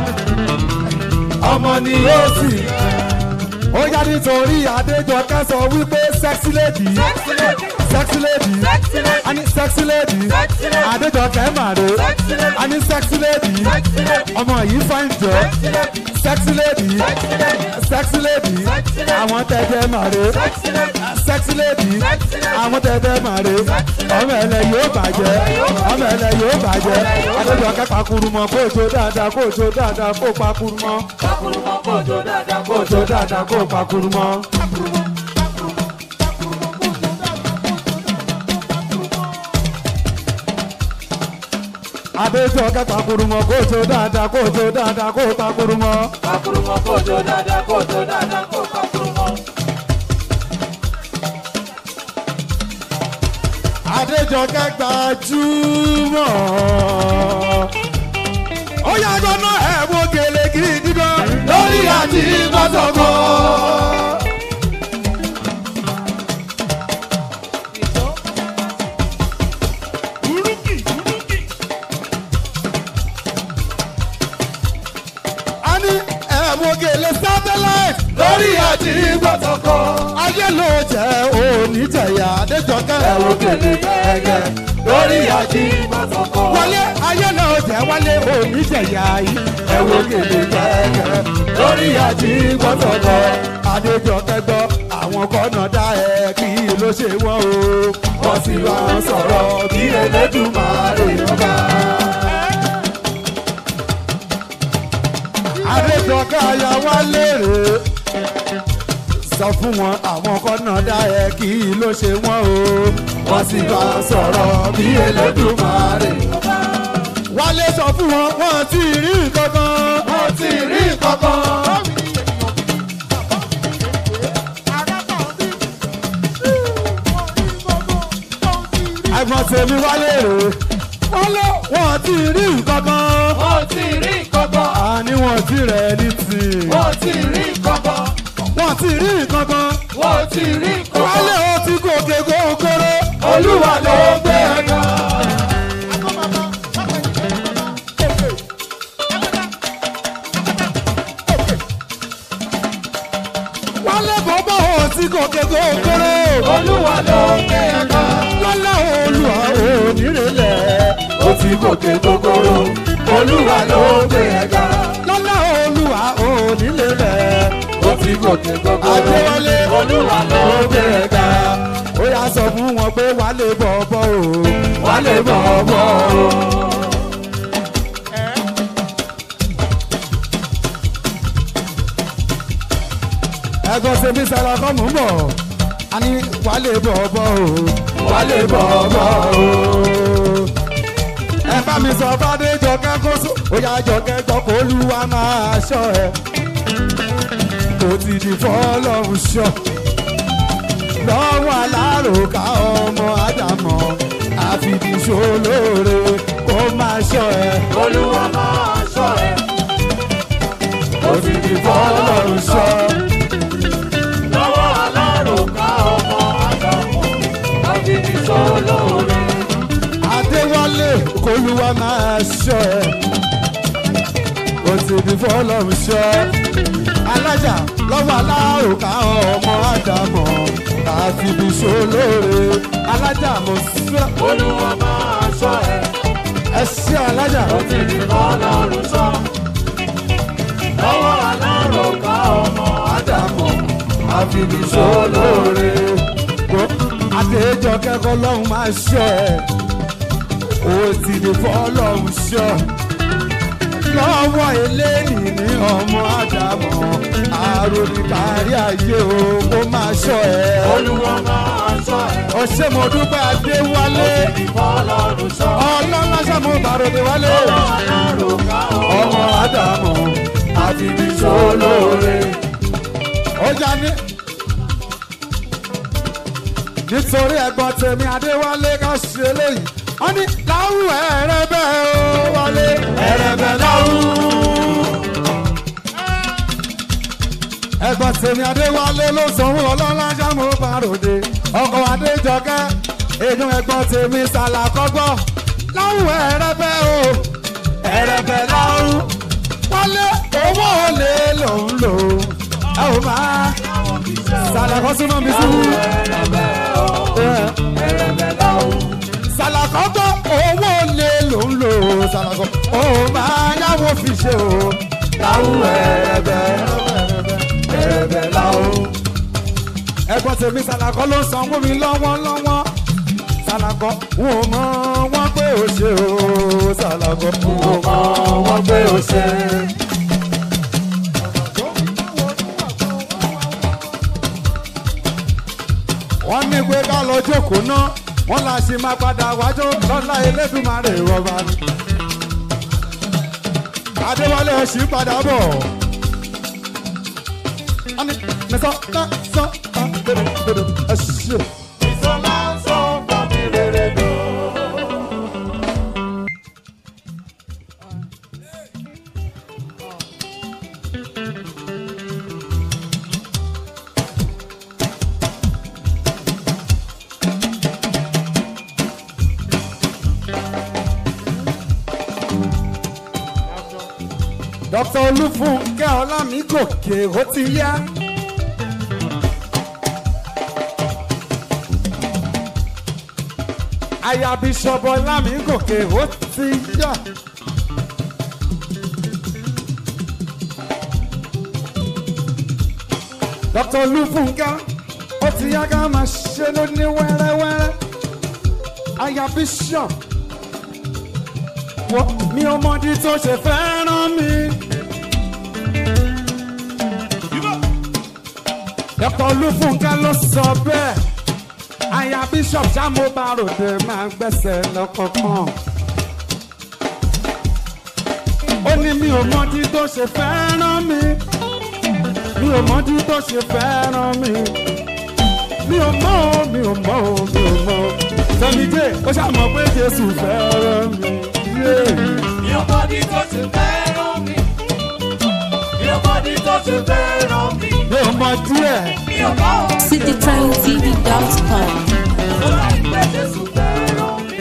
Ọmọ ni ó sì. Ó yá nítorí Adéjọkẹ́ sọ wípé sexy lady. Sexy lady. Sexy lady. Sexy lady. A ní sexy lady. Sexy lady. Adéjọkẹ́ màdé. Sexy lady. A ní sexy lady. Sexy lady. Ọmọ yìí fine jọ. Sexy lady. Sexy lady. Sexy lady. Sexy lady. Sexy lady. Àwọn tẹ̀jẹ̀ màdé. Sexy lady. sexy lady Sexy lady. àwọn tẹ̀tẹ̀ màre ọmọ ẹlẹ yóò bàjẹ́ ọmọ ẹlẹ yóò bàjẹ́ adéjọkẹ́ pakuru mọ kó o jó dáadáa kó o jó dáadáa kó o pakuru mọ Kakuru mọ kójó dáadáa kó o jó dáadáa kó o pakuru mọ. adéjọkẹ́ pakuru mọ kó o jó dáadáa kó o jó dáadáa kó o pakuru mọ. Kakuru mọ kójó dáadáa kójó dáadáa kó kakuru mọ. adéjọkẹ́ gbajúmọ̀. ó yá gbọ́nà ẹ̀wọ̀n gèlè gidi gan lórí àti gbọ́sọ̀gbọ́. a ní ẹ̀wọ̀n gèlè satellite lórí àti gbọ́sọ̀gbọ́. ayé ló jẹ́ òní jẹ̀yà adéjọkẹ́ ẹ̀wọ̀n gèlè gẹ́gẹ́ lórí àti Ìbásọ̀kọ̀. wọlé ayé náà jẹ́ wálé òní jẹ̀yà yìí ẹ̀wọ̀n gèlè gẹ́gẹ́ lórí àti gbọ́sọ̀gbọ́. adéjọkẹ́ gbọ́ àwọn kọ́nà dá ẹ kí ló ṣe wọ́n o wọ́n sì wá ń sọ̀rọ̀ bí elédùnmáre ọba. adéjọkẹ́ aya wá lérè sọ fún wọn àwọn kọ́nà dá ẹ kí ló ṣe wọ́n o wọ́n sì bá a sọ̀rọ̀ bí elédùnmáre ọba. wálé sọ fún wọn wọn ti rí nǹkan kan wọn ti rí nǹkan kan. àgbọn tèmi wálé rè wọ́n lọ wọ́n ti rí nǹkan kan. Wọ́n ti rí kọ́kọ́. àní wọ́n ti rẹ̀ ní tì. Wọ́n ti rí kọ́kọ́. wọ́n ti rí nǹkan kan. Wọ́n ti rí wálé kọ́kọ́. ó ti gòkè gógóró. Olúwa ló gbé ẹ̀ka. wálé bọ́bọ́ ó ti gòkè gógóró. Olúwa ló gbé ẹ̀ka. lọ́lá olùwà onírèlẹ̀. Ó ti gòkè gogoro. Olúwa ló gbé ẹ̀ka. lọ́lá olùwà onírèlẹ̀. Ó ti gòkè gogoro. Adéwálé Olúwa ló gbé ẹ̀ka. ó yà sọ fún wọn pé wálé bọ́bọ́ o. Wálé bọ̀bọ̀ o. ẹ̀gbọ́n sẹ́mi sara kọ́ mò ń bọ̀. a ní wálé bọ́bọ́ o. Wálé bọ̀bọ̀ o. ẹ bá mi sọ fàdé jọkẹ́ kó sùn ó yá jọkẹ́ jọ kó olúwa máa ṣọ́ ẹ kò ti di fọlọ́run ṣọ́ lọ́wọ́ aláròká ọmọ ádámọ̀ àfìdíṣolóore kó máa ṣọ́ ẹ olúwa máa ṣọ́ ẹ. ó ti di fọlọ́run ṣọ́ lọ́wọ́ aláròká ọmọ àdàmọ̀ àbíbí sólóore. adéwálé kólúwa máa ṣọ́ ẹ ó ti di fọlọ́run ṣọ́ alájà lọ́wọ́ aláròká ọmọ ádámọ̀ àfìdíṣolóore alájà mọ̀ síra olúwa máa ṣọ́ ẹ. ẹ ṣí alájà. ó ti di fọlọ́run ṣọ́. lọ́wọ́ aláròká ọmọ àdàmọ̀ àbíbí sólóore. Wo Adéjọ kẹ́kọ̀ọ́ lọ́hùn máa ṣọ́ ẹ̀. O ti di fọ́lọ́hùn ṣọ́. Lọ́wọ́ eléyìí ní ọmọ Ádámọ̀. Àròlì kárí ayé o, kó máa ṣọ́ ẹ̀. olúwa máa ṣọ́ ẹ. Ọṣẹ́ mo dúpẹ́ Adéwálé. ó ti di fọlọ́run ṣọ́. Ọlọ́lá ṣàmú bàròdé wálé. lọ́wọ́ aláròká ọmọ Ọmọ Ádámọ̀. àbíbí sólóore. ó já ní. nítorí ẹ̀gbọ́n tèmi adéwálé ká ṣe eléyìí wọ́n ní láwù ẹ̀rẹ̀bẹ̀ ó wálé ẹ̀rẹ̀bẹ̀ láwù. ẹ̀gbọ́n tèmi adéwálé ló sanwó ọlọ́lá jámọ́ bàròdé ọkọ̀ adéjọkẹ́ èèyàn ẹ̀gbọ́n tèmi sàlàkọ́gbọ́ láwù ẹ̀rẹ̀bẹ̀ ó ẹ̀rẹ̀bẹ̀ láwù. wálé owó olè lòún lò ẹ ò máa sàlàkọ́ súnmọ́ mi sí. sàlàkọ́ gbọ́ owó lè ló ń lò sàlàkọ́ ó máa yáwó fi ṣe o. láwù ẹ̀rẹ̀bẹ̀ ẹ̀rẹ̀bẹ̀ láwù. ẹ̀gbọ́n tèmi sàlàkọ́ ló sanwó mi lọ́wọ́lọ́wọ́ sàlàkọ́ wọn ò mọ wọn pé ó ṣe o sàlàkọ́ wọn ò mọ wọn pé ó ṣe. wọ́n ní pé ká lọ jókòó ná wọ́n là ṣe máa padà wájú lọ́la elédùnmarè rọba ni. adéwálé ọ̀sìn padà bọ̀. wọ́n ní mẹ́sàn án sàn án bèrè bèrè ẹ̀ṣẹ̀. ìsọlá ń sọ fún mi rere dùn. dr olúfúnkẹ́ ọlámígòkè ó ti yá. aya bíṣọ̀bù ọlámígòkè ó ti yá. dr olúfúnkẹ́ ó ti yá ká máa ṣe ló ní wẹ́rẹ́wẹ́rẹ́ aya bíṣọ̀bù wọ́n mi ò mọ̀dí tó ṣe fẹ́ràn mi. dr olúfúnkẹ́ ló sọ bẹ́ẹ̀ aya bishop samobarode máa ń gbẹ́sẹ̀ lọ́kọ̀ọ̀kan. ó ní mi ò mọ̀dí tó ṣe fẹ́ràn mi. mi ò mọ̀dí tó ṣe fẹ́ràn mi. mi ò mọ̀ o mi ò mọ̀ o mi ò mọ̀ o. sẹ́mi jẹ́ ó ṣàmọ̀ pé jésù fẹ́ràn mi. Yeah. Mi ò mọ ní tó ṣe fẹ́ràn mi. Mi ò mọ ní tó ṣe fẹ́ràn mi. mi ò mọ̀ díẹ̀. Mi ò mọ ohun citytrendtv.com. tó láì pẹ́ Jésù fẹ́ràn mi.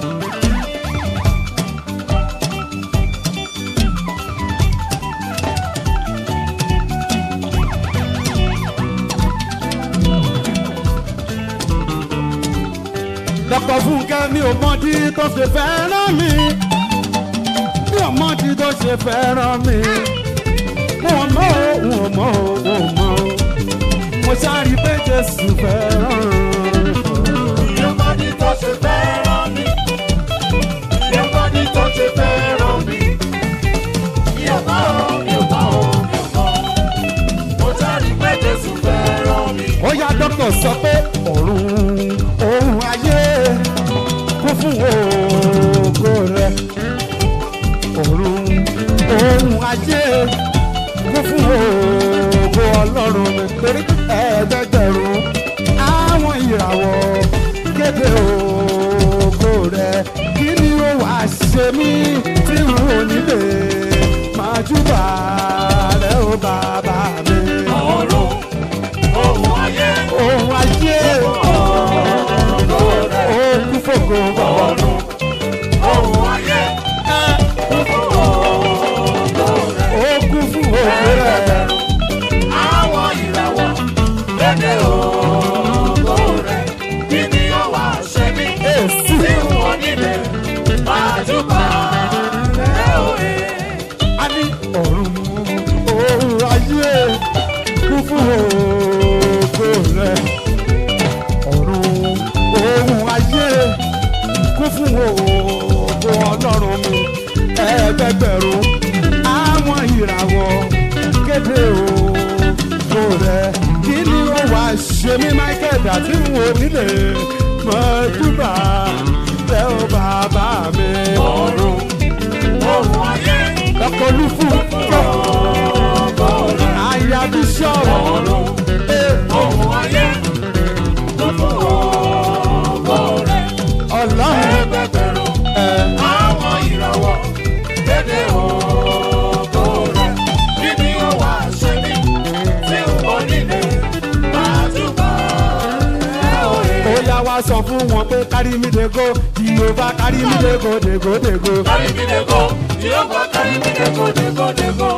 dr fúnkẹ́ mi ò mọ̀dí tó ṣe fẹ́ràn mi mi ò mọ̀dí tó ṣe fẹ́ràn mi mo mọ̀ o mo mọ̀ o mo mọ̀ o mo ṣáàrí pé jésù fẹ́ràn Mi ò mọ ní tó ṣe fẹ́ràn mi. Mi ò mọ ní tó ṣe fẹ́ràn mi. Mi ò mọ ohun, mi ò mọ ohun, mi ò mọ. Mo jáde pé Jésù fẹ́ràn mi. ó yá dókítà sọ pé ọ̀run ohun ayé kún fún ògo rẹ ọ̀run ohun ayé torí ẹ̀ẹ́dẹ́gbẹ̀rún àwọn ìràwọ̀ kéde ògo rẹ̀ kí ni ó wá ṣe mí tí n ò nílé máa júbà rẹ̀ ó bàbá mi. ọ̀run ohun ayé ohun ayé ògo rẹ̀ ó kú fògo bàbá. ọ̀run ohun ayé ògo rẹ̀ ó kú fún ògo rẹ̀. àwọn ìràwọ̀ lédè ògo rẹ̀ kí ni ó wá ṣe mí Èsì. tí wọ́n nílé máa júbà rẹ̀ òye. a ní ọ̀run ohun ayé kú fún ògo rẹ̀. ọ̀run ohun ayé kú fún ògo ọlọ́run mi. ẹgbẹgbẹ̀rún àwọn ìràwọ̀ kéde ògo rẹ̀. kí ni ó wá ṣe mí michael àti wo nílé mọ́júbà rẹ̀ ó bàbá mi. ọ̀run ohun ayé Dr. Lufu, ògo rẹ̀. Aya Bishop, ọ̀run ohun ayé gbogbo ògo rẹ̀. Ọlọ́run, ẹgbẹgbẹ̀rún ẹ̀, àwọn ìràwọ̀ lédè ògo rẹ̀. kí ni ó wá ṣe mí tí n kò nílé máa júbà rẹ̀ òye. ó yá wá sọ fún wọn pé kárí mi dé go, Jehova kárí mi dé go, dègo dègo. Carry me dey go, Jehovah carry me dey go, dey go, dey go.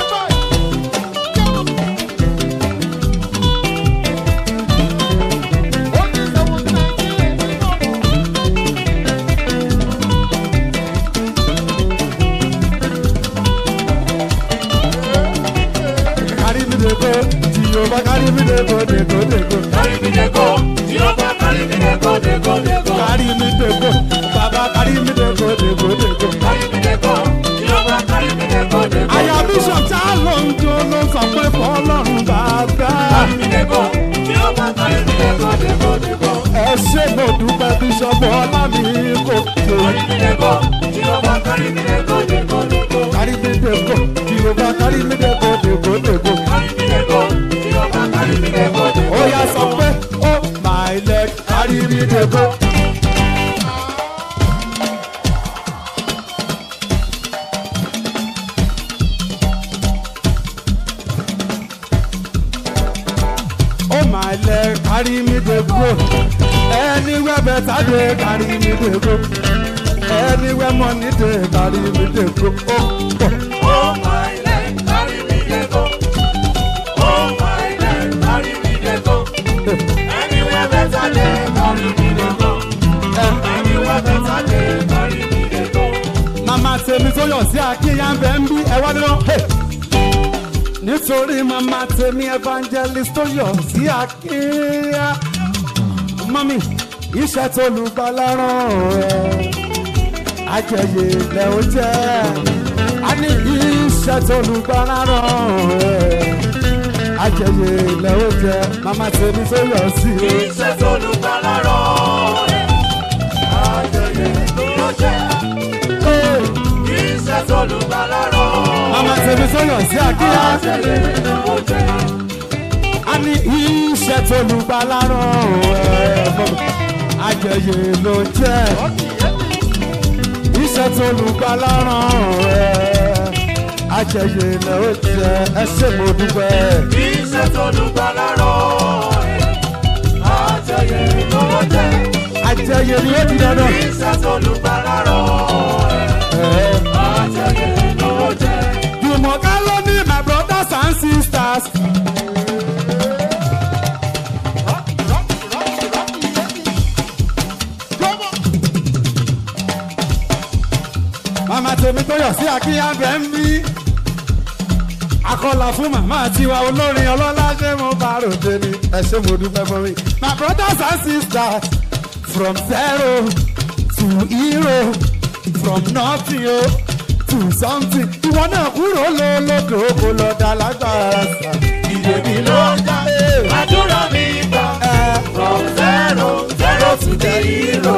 Kárí mi dé go, Jehova kárí mi dé go, dègo dègo. Carry me dey go, Jehovah carry me dey go, dey go, dey go. Kárí mi dé go, bàbá kárí mi dé go, dègo dègo. Carry me dey go, Jehovah carry me dey go, dey go. Aya Bishop tá ló ń jó ló ń sọ pé fọlọ́run bàbá. Carry me dey go, Jehovah carry me dey go, dey go, dey go. Ẹ ṣé mo dúpẹ́ Bishop ọlá mi kò tó. Carry me dey go, Jehovah carry me dey go, dey go, dey go. Kárí mi dé go, Jehova kárí mi dé go, dègo dègo. Carry me dey go, Jehovah carry me dey go, dey ó go. yá sọ pé ó my leg carry me dey go. ó my leg carry me dey go. anywhere better dey carry me dey go. anywhere money dey carry me dey go. ó pọ̀. Oh my leg, carry me dey go. Oh my leg, carry me dey go. Anywhere better dey, carry me dey go. Anywhere better dey, carry me dey go. màmá tèmi tó yọ̀ sí akínyà ń bẹ̀ ń bí ẹ wá dúró. Hey! nítorí màmá tèmi evangelist tó yọ̀ sí akínyà. mọ́mí iṣẹ́ tó lùgbàlà rán ẹ̀ ajẹyẹ ilẹ̀ ó jẹ́ a ní iṣẹ́ tó lùgbàlà rán ẹ̀ ajẹyẹ ilẹ̀ ó jẹ́ màmá tèmi tó yọ̀ sí o. Iṣẹ́ tó lùgbàlà rán ẹ̀, àjẹyẹ ló jẹ́. Hey! Iṣẹ́ tó lùgbàlà rán ẹ̀, màmá tèmi tó yọ̀ sí akínyà. àjẹyẹ ló jẹ́. a ní iṣẹ́ tó lùgbàlà rán ẹ̀ mọ́mí ajẹyẹ ló jẹ́ iṣẹ́ tó lùgbàlà rán ẹ̀ ajẹyẹ ló jẹ́ ẹ ṣé mo dúpẹ́. Iṣẹ́ tó lùgbàlà rán ẹ̀, àjẹyẹ ló jẹ́. ajẹyẹ ni ó di dandan. Iṣẹ́ tó lùgbàlà rán ẹ̀. Ẹ̀, Àjẹyẹ ló jẹ́. Jùmọ̀ká ló ní my brothers and sisters. Màmá tèmi tó yọ̀ sí Akínyàbẹ̀ ń bí. Akọ́là fún màmá tiwa olórin ọlọ́lá ṣé mo bá ròde ni. Ẹ ṣé mo dúpẹ́ fún mi. My brothers and sisters from zero to hero from nothing o to something. Ìwọ náà kúrò lólódò kó lọ dá lágbára sà. Ìdèmí ló dá. Àdúrà mi gbà. From zero zero to the hero.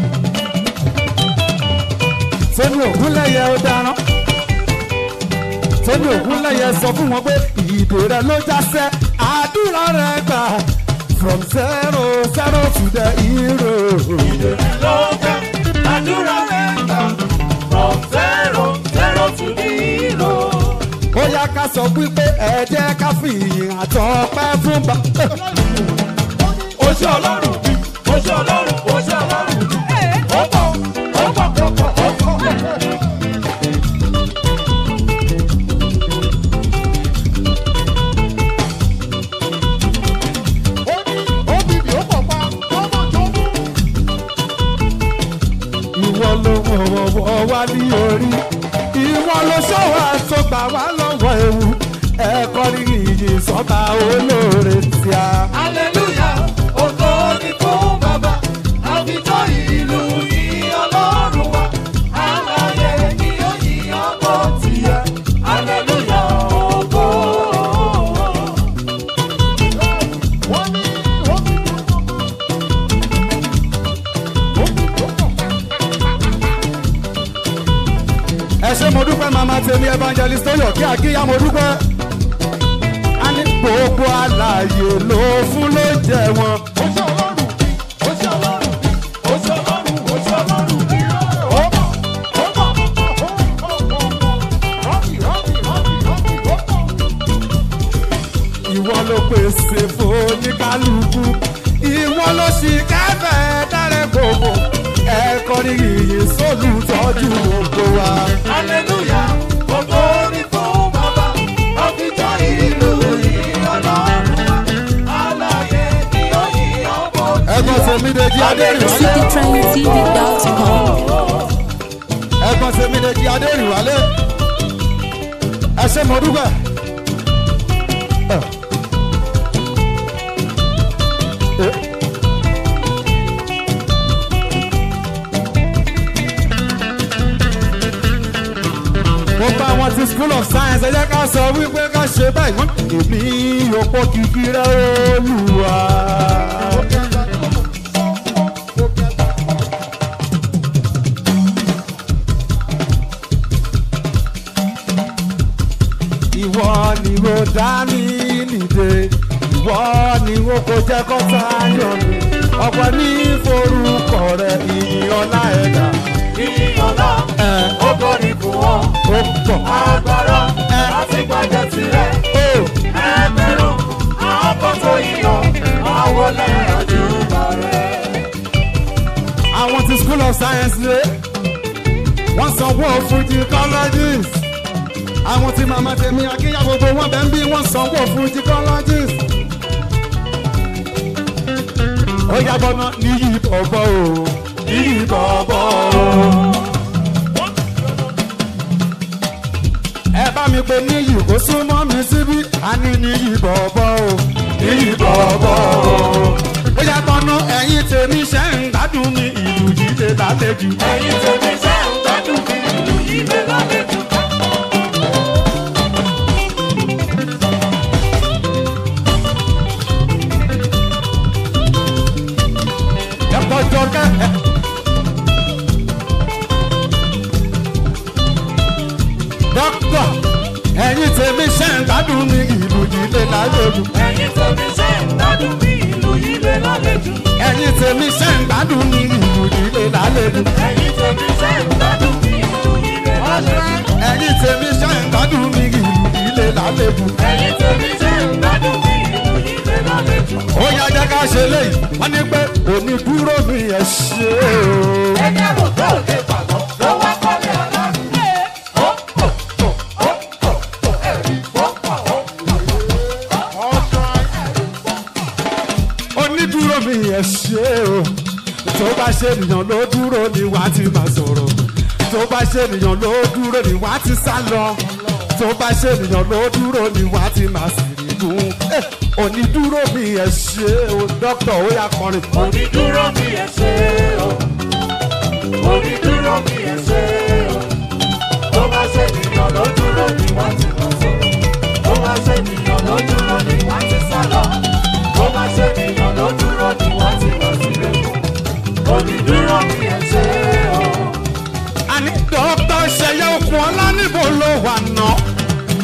Sẹ́ni ògúnlẹ̀yẹ ó dáná. tóní ògúnlẹ̀yẹ sọ fún wọn pé ìdè rẹ ló jásẹ́ àdúrà rẹ gbà from zero zero to the hero. ló jẹ́ àdúrà mẹ́ta from zero zero to zero. ó yá ká sọ wípé ẹ jẹ́ ká fi ìyìn àtọ́pẹ́ fún bá. ó ṣe ọlọ́run bí ó ṣe ọlọ́run ó ṣe ọlọ́run bí ó pọ̀ ó pọ̀ ó pọ̀ ó pọ̀. ìwọ ló wọ̀wọ̀wọ̀ wá ní orí ìwọ ló ṣọ́wọ́ àtọ́gbà wá lọ́wọ́ ewu ẹ̀kọ́ ní ìyìn sọ́ba olóore tí a. hallelujah ògo ni fún bàbá àfijọ́ ìlú yìí ọlọ́run wa àlàyé ni ó yí ọkọ̀ tiẹ̀ hallelujah ògo. ẹ ṣe mo dúpẹ́ màmá tèmi evangelist tó yọ̀ kí àkíyá mo dúpẹ́. a ní gbogbo àlàyé ló fún ló jẹ wọn. ó ṣe ọlọ́run ó ṣe ọlọ́run ó ṣe ọlọ́run ó ṣe ọlọ́run ó pọ̀ ó pọ̀ ó pọ̀ rọ́bì rọ́bì rọ́bì rọ́bì ó pọ̀. ìwọ ló pèsè fún oníkálukú ìwọ ló ṣì kẹfẹ́ dárẹ́ gbogbo ẹ̀kọ́ ní ìyìn sólùtọ́jú gbogbo wa. hallelujah ògo ni fún bàbá àfijọ́ ìlú yìí ọlọ́run wa àlàyé ni ó yí ọkọ̀ ẹ̀gbọ́n tèmi dèjì adérìwálé citytrendtv.com. ẹ̀gbọ́n tèmi dèjì adérìwálé ẹ ṣe mo dúpẹ́. Eh. mo bá wọn ti school of science ẹ jẹ́ ká sọ wípé ká ṣe báyìí wọ́n èmi òpó kìkì rẹ̀ olùwà. ìwọ ni mo dá mi nìde ìwọ ni mo kò jẹ́ kó sáyọ̀ mi ọ̀pọ̀ ní forúkọ rẹ̀ ìyìn ọlá ẹ̀dá ìyọ̀lá ẹ̀ ògo ni fún wọn ó pọ̀. agbára láti gbàjẹ́ tirẹ̀ ó ẹgbẹ̀rún àwọn tó yíyọ àwọn lẹ́yìn ojúbà rẹ̀. àwọn ti school of science lé wọ́n sanwó fújì colleges àwọn tí màmá tèmi akínyà gbogbo wọn bẹ́ẹ̀ ń bí wọ́n sanwó fújì colleges. ó yàgbọ́ náà níyì bọ̀bọ̀ o níyì bọ̀bọ̀ o. ẹ bá mi pe níyì kó súnmọ́ mi síbí a ní níyì bọ̀bọ̀ o níyì bọ̀bọ̀ o. ó yàgbọ́ náà ẹ̀yin tèmi ṣe ń gbádùn mi ìlú yìí lè lálejò. ẹ̀yin tèmi ṣe ń gbádùn bí ìlú yìí lè lálejò. ẹ̀pọ̀ jọkẹ́ ẹ̀. dókítà ẹ̀yin tèmi ṣe ń gbádùn mi ìlú yìí lè lálejò. ẹ̀yin tèmi ṣe ń gbádùn bí ìlú yìí lè lálejò. ẹ̀yin tèmi ṣe ń gbádùn mi ìlú yìí lè lálejò. ẹ̀yin tèmi ṣe ń gbádùn bí ìlú yìí lè lálejò. ẹ̀yin tèmi ṣe ń gbádùn mi ìlú yìí lè lálejò. ẹ̀yin tèmi ṣe ń gbádùn bí ìlú yìí lè lálejò. ó yá jẹ́ ká ṣe léyìí wọ́n ní pé òní dúró mi ẹ̀ ṣe o. ẹgbẹ́ rò tó lè pàgọ́ ló wá kọ́lé ọlọ́run. ó pò pò ó pò pò ẹ̀rí ó pò ó pò. onídúró mi ẹ̀ ṣe o. tó bá ṣe ènìyàn ló dúró ni wàá ti máa sọ̀rọ̀. tó bá ṣe ènìyàn ló dúró ni wàá ti sá lọ. tó bá ṣe ènìyàn ló dúró ni wàá ti máa sì rí gùn. Eh, onídúró mi ẹ̀ ṣe o. dókítà ó yà kọrin. onídúró mi ẹ ṣe o onídúró mi ẹ ṣe o tó bá ṣe ènìyàn ló dúró ni wọ́n ti lọ sọ tó bá ṣe ènìyàn ló dúró ni wọ́n ti sá lọ tó bá ṣe ènìyàn ló dúró ni wọ́n ti lọ sílé onídúró mi ẹ ṣe o àní dókítà ṣẹyẹ okùn ọlá níbo ló wà ná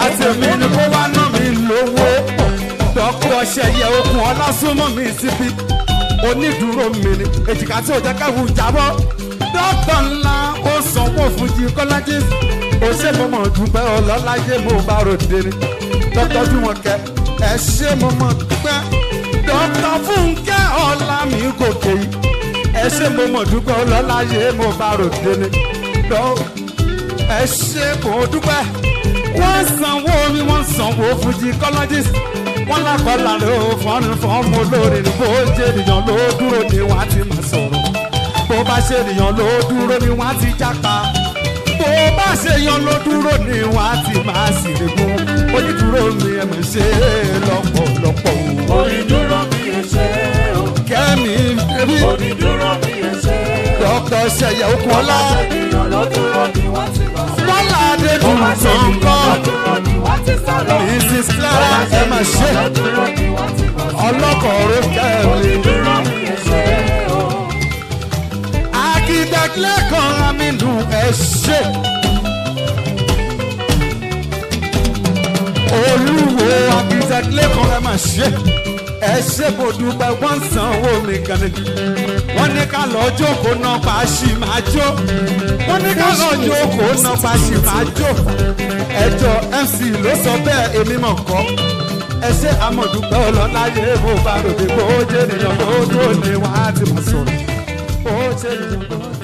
tèmi ni kó wá ná mi lówó dọ́kítọ̀ ṣẹyẹ okùn ọlásùnmọ̀ mi síbi onídùúró mi ni èjìká tí ò jẹ́ káwù jábọ́ dọ́kítọ̀ ńlá ó sanwó fún jí kọ́lájí ó ṣe mo mọ̀ dúpẹ́ ọlọ́láyé mo bá ròde ni dọ́kítọ̀ bí wọn kẹ ẹ ṣe mo mọ̀ dúpẹ́ dọ́kítọ̀ fúnkẹ́ ọ̀la mi gòkè yìí ẹ ṣe mo mọ̀ dúpẹ́ ọlọ́láyé mo bá ròde ni dọ́kítọ̀ ẹ ṣe kò dúpẹ́ wọ́n sanwó mi wọ́n sanwó fún gynecologist wọ́n lákọ̀ọ́lá ló fọ́nù fọ́ọ̀mù olórin bó ṣe ènìyàn ló dúró ni wọ́n á ti máa sọ̀rọ̀ bó bá ṣe ènìyàn ló dúró ni wọ́n á ti jápa bó bá ṣe yan ló dúró ni wọ́n á ti máa sì rẹ̀gùn onídùúró mi ẹ̀ mọ̀ ṣe lọ́pọ̀lọpọ̀ o. Onídúró mi ẹ ṣé o. kẹ́mi ẹbí Onídúró mi ẹ ṣé o. dókítà ṣẹyẹ okun Bó ọlá bá ṣe ènìyàn ló dúró ni wọ́n ti lọ sí. bọ́lá Bó bá ṣe adédùn ènìyàn ló sọ̀ńkọ́ dúró ni wọ́n ti sá lọ. mrs Bó clara bá ṣe ẹ mà ṣe ènìyàn ló dúró ni wọ́n ti lọ sí. ọlọ́kọ̀ọ́rọ́ kẹ́mi. Onídúró mi ẹ ṣé o. akíndẹ́gbẹ́ kan amínú ẹ ṣe. olúwo akíndẹ́gbẹ́ kan ẹ mà ṣe. ẹ ṣe kò dúpẹ́ wọ́n ń sanwó mi kan ní. wọ́n ní ká lọ jókòó náà pa ṣì máa jó. wọ́n ní ká lọ jókòó náà pa ṣì máa jó. ẹjọ́ mc ló sọ bẹ́ẹ̀ èmi mọ̀ kọ́. ẹ ṣe amọ̀dúpẹ́ ọlọ́láyé mo bá ròde bó jẹ́ ènìyàn ló tó ní wàá ti máa sọ̀rọ̀. bó jẹ́ ènìyàn ló tó.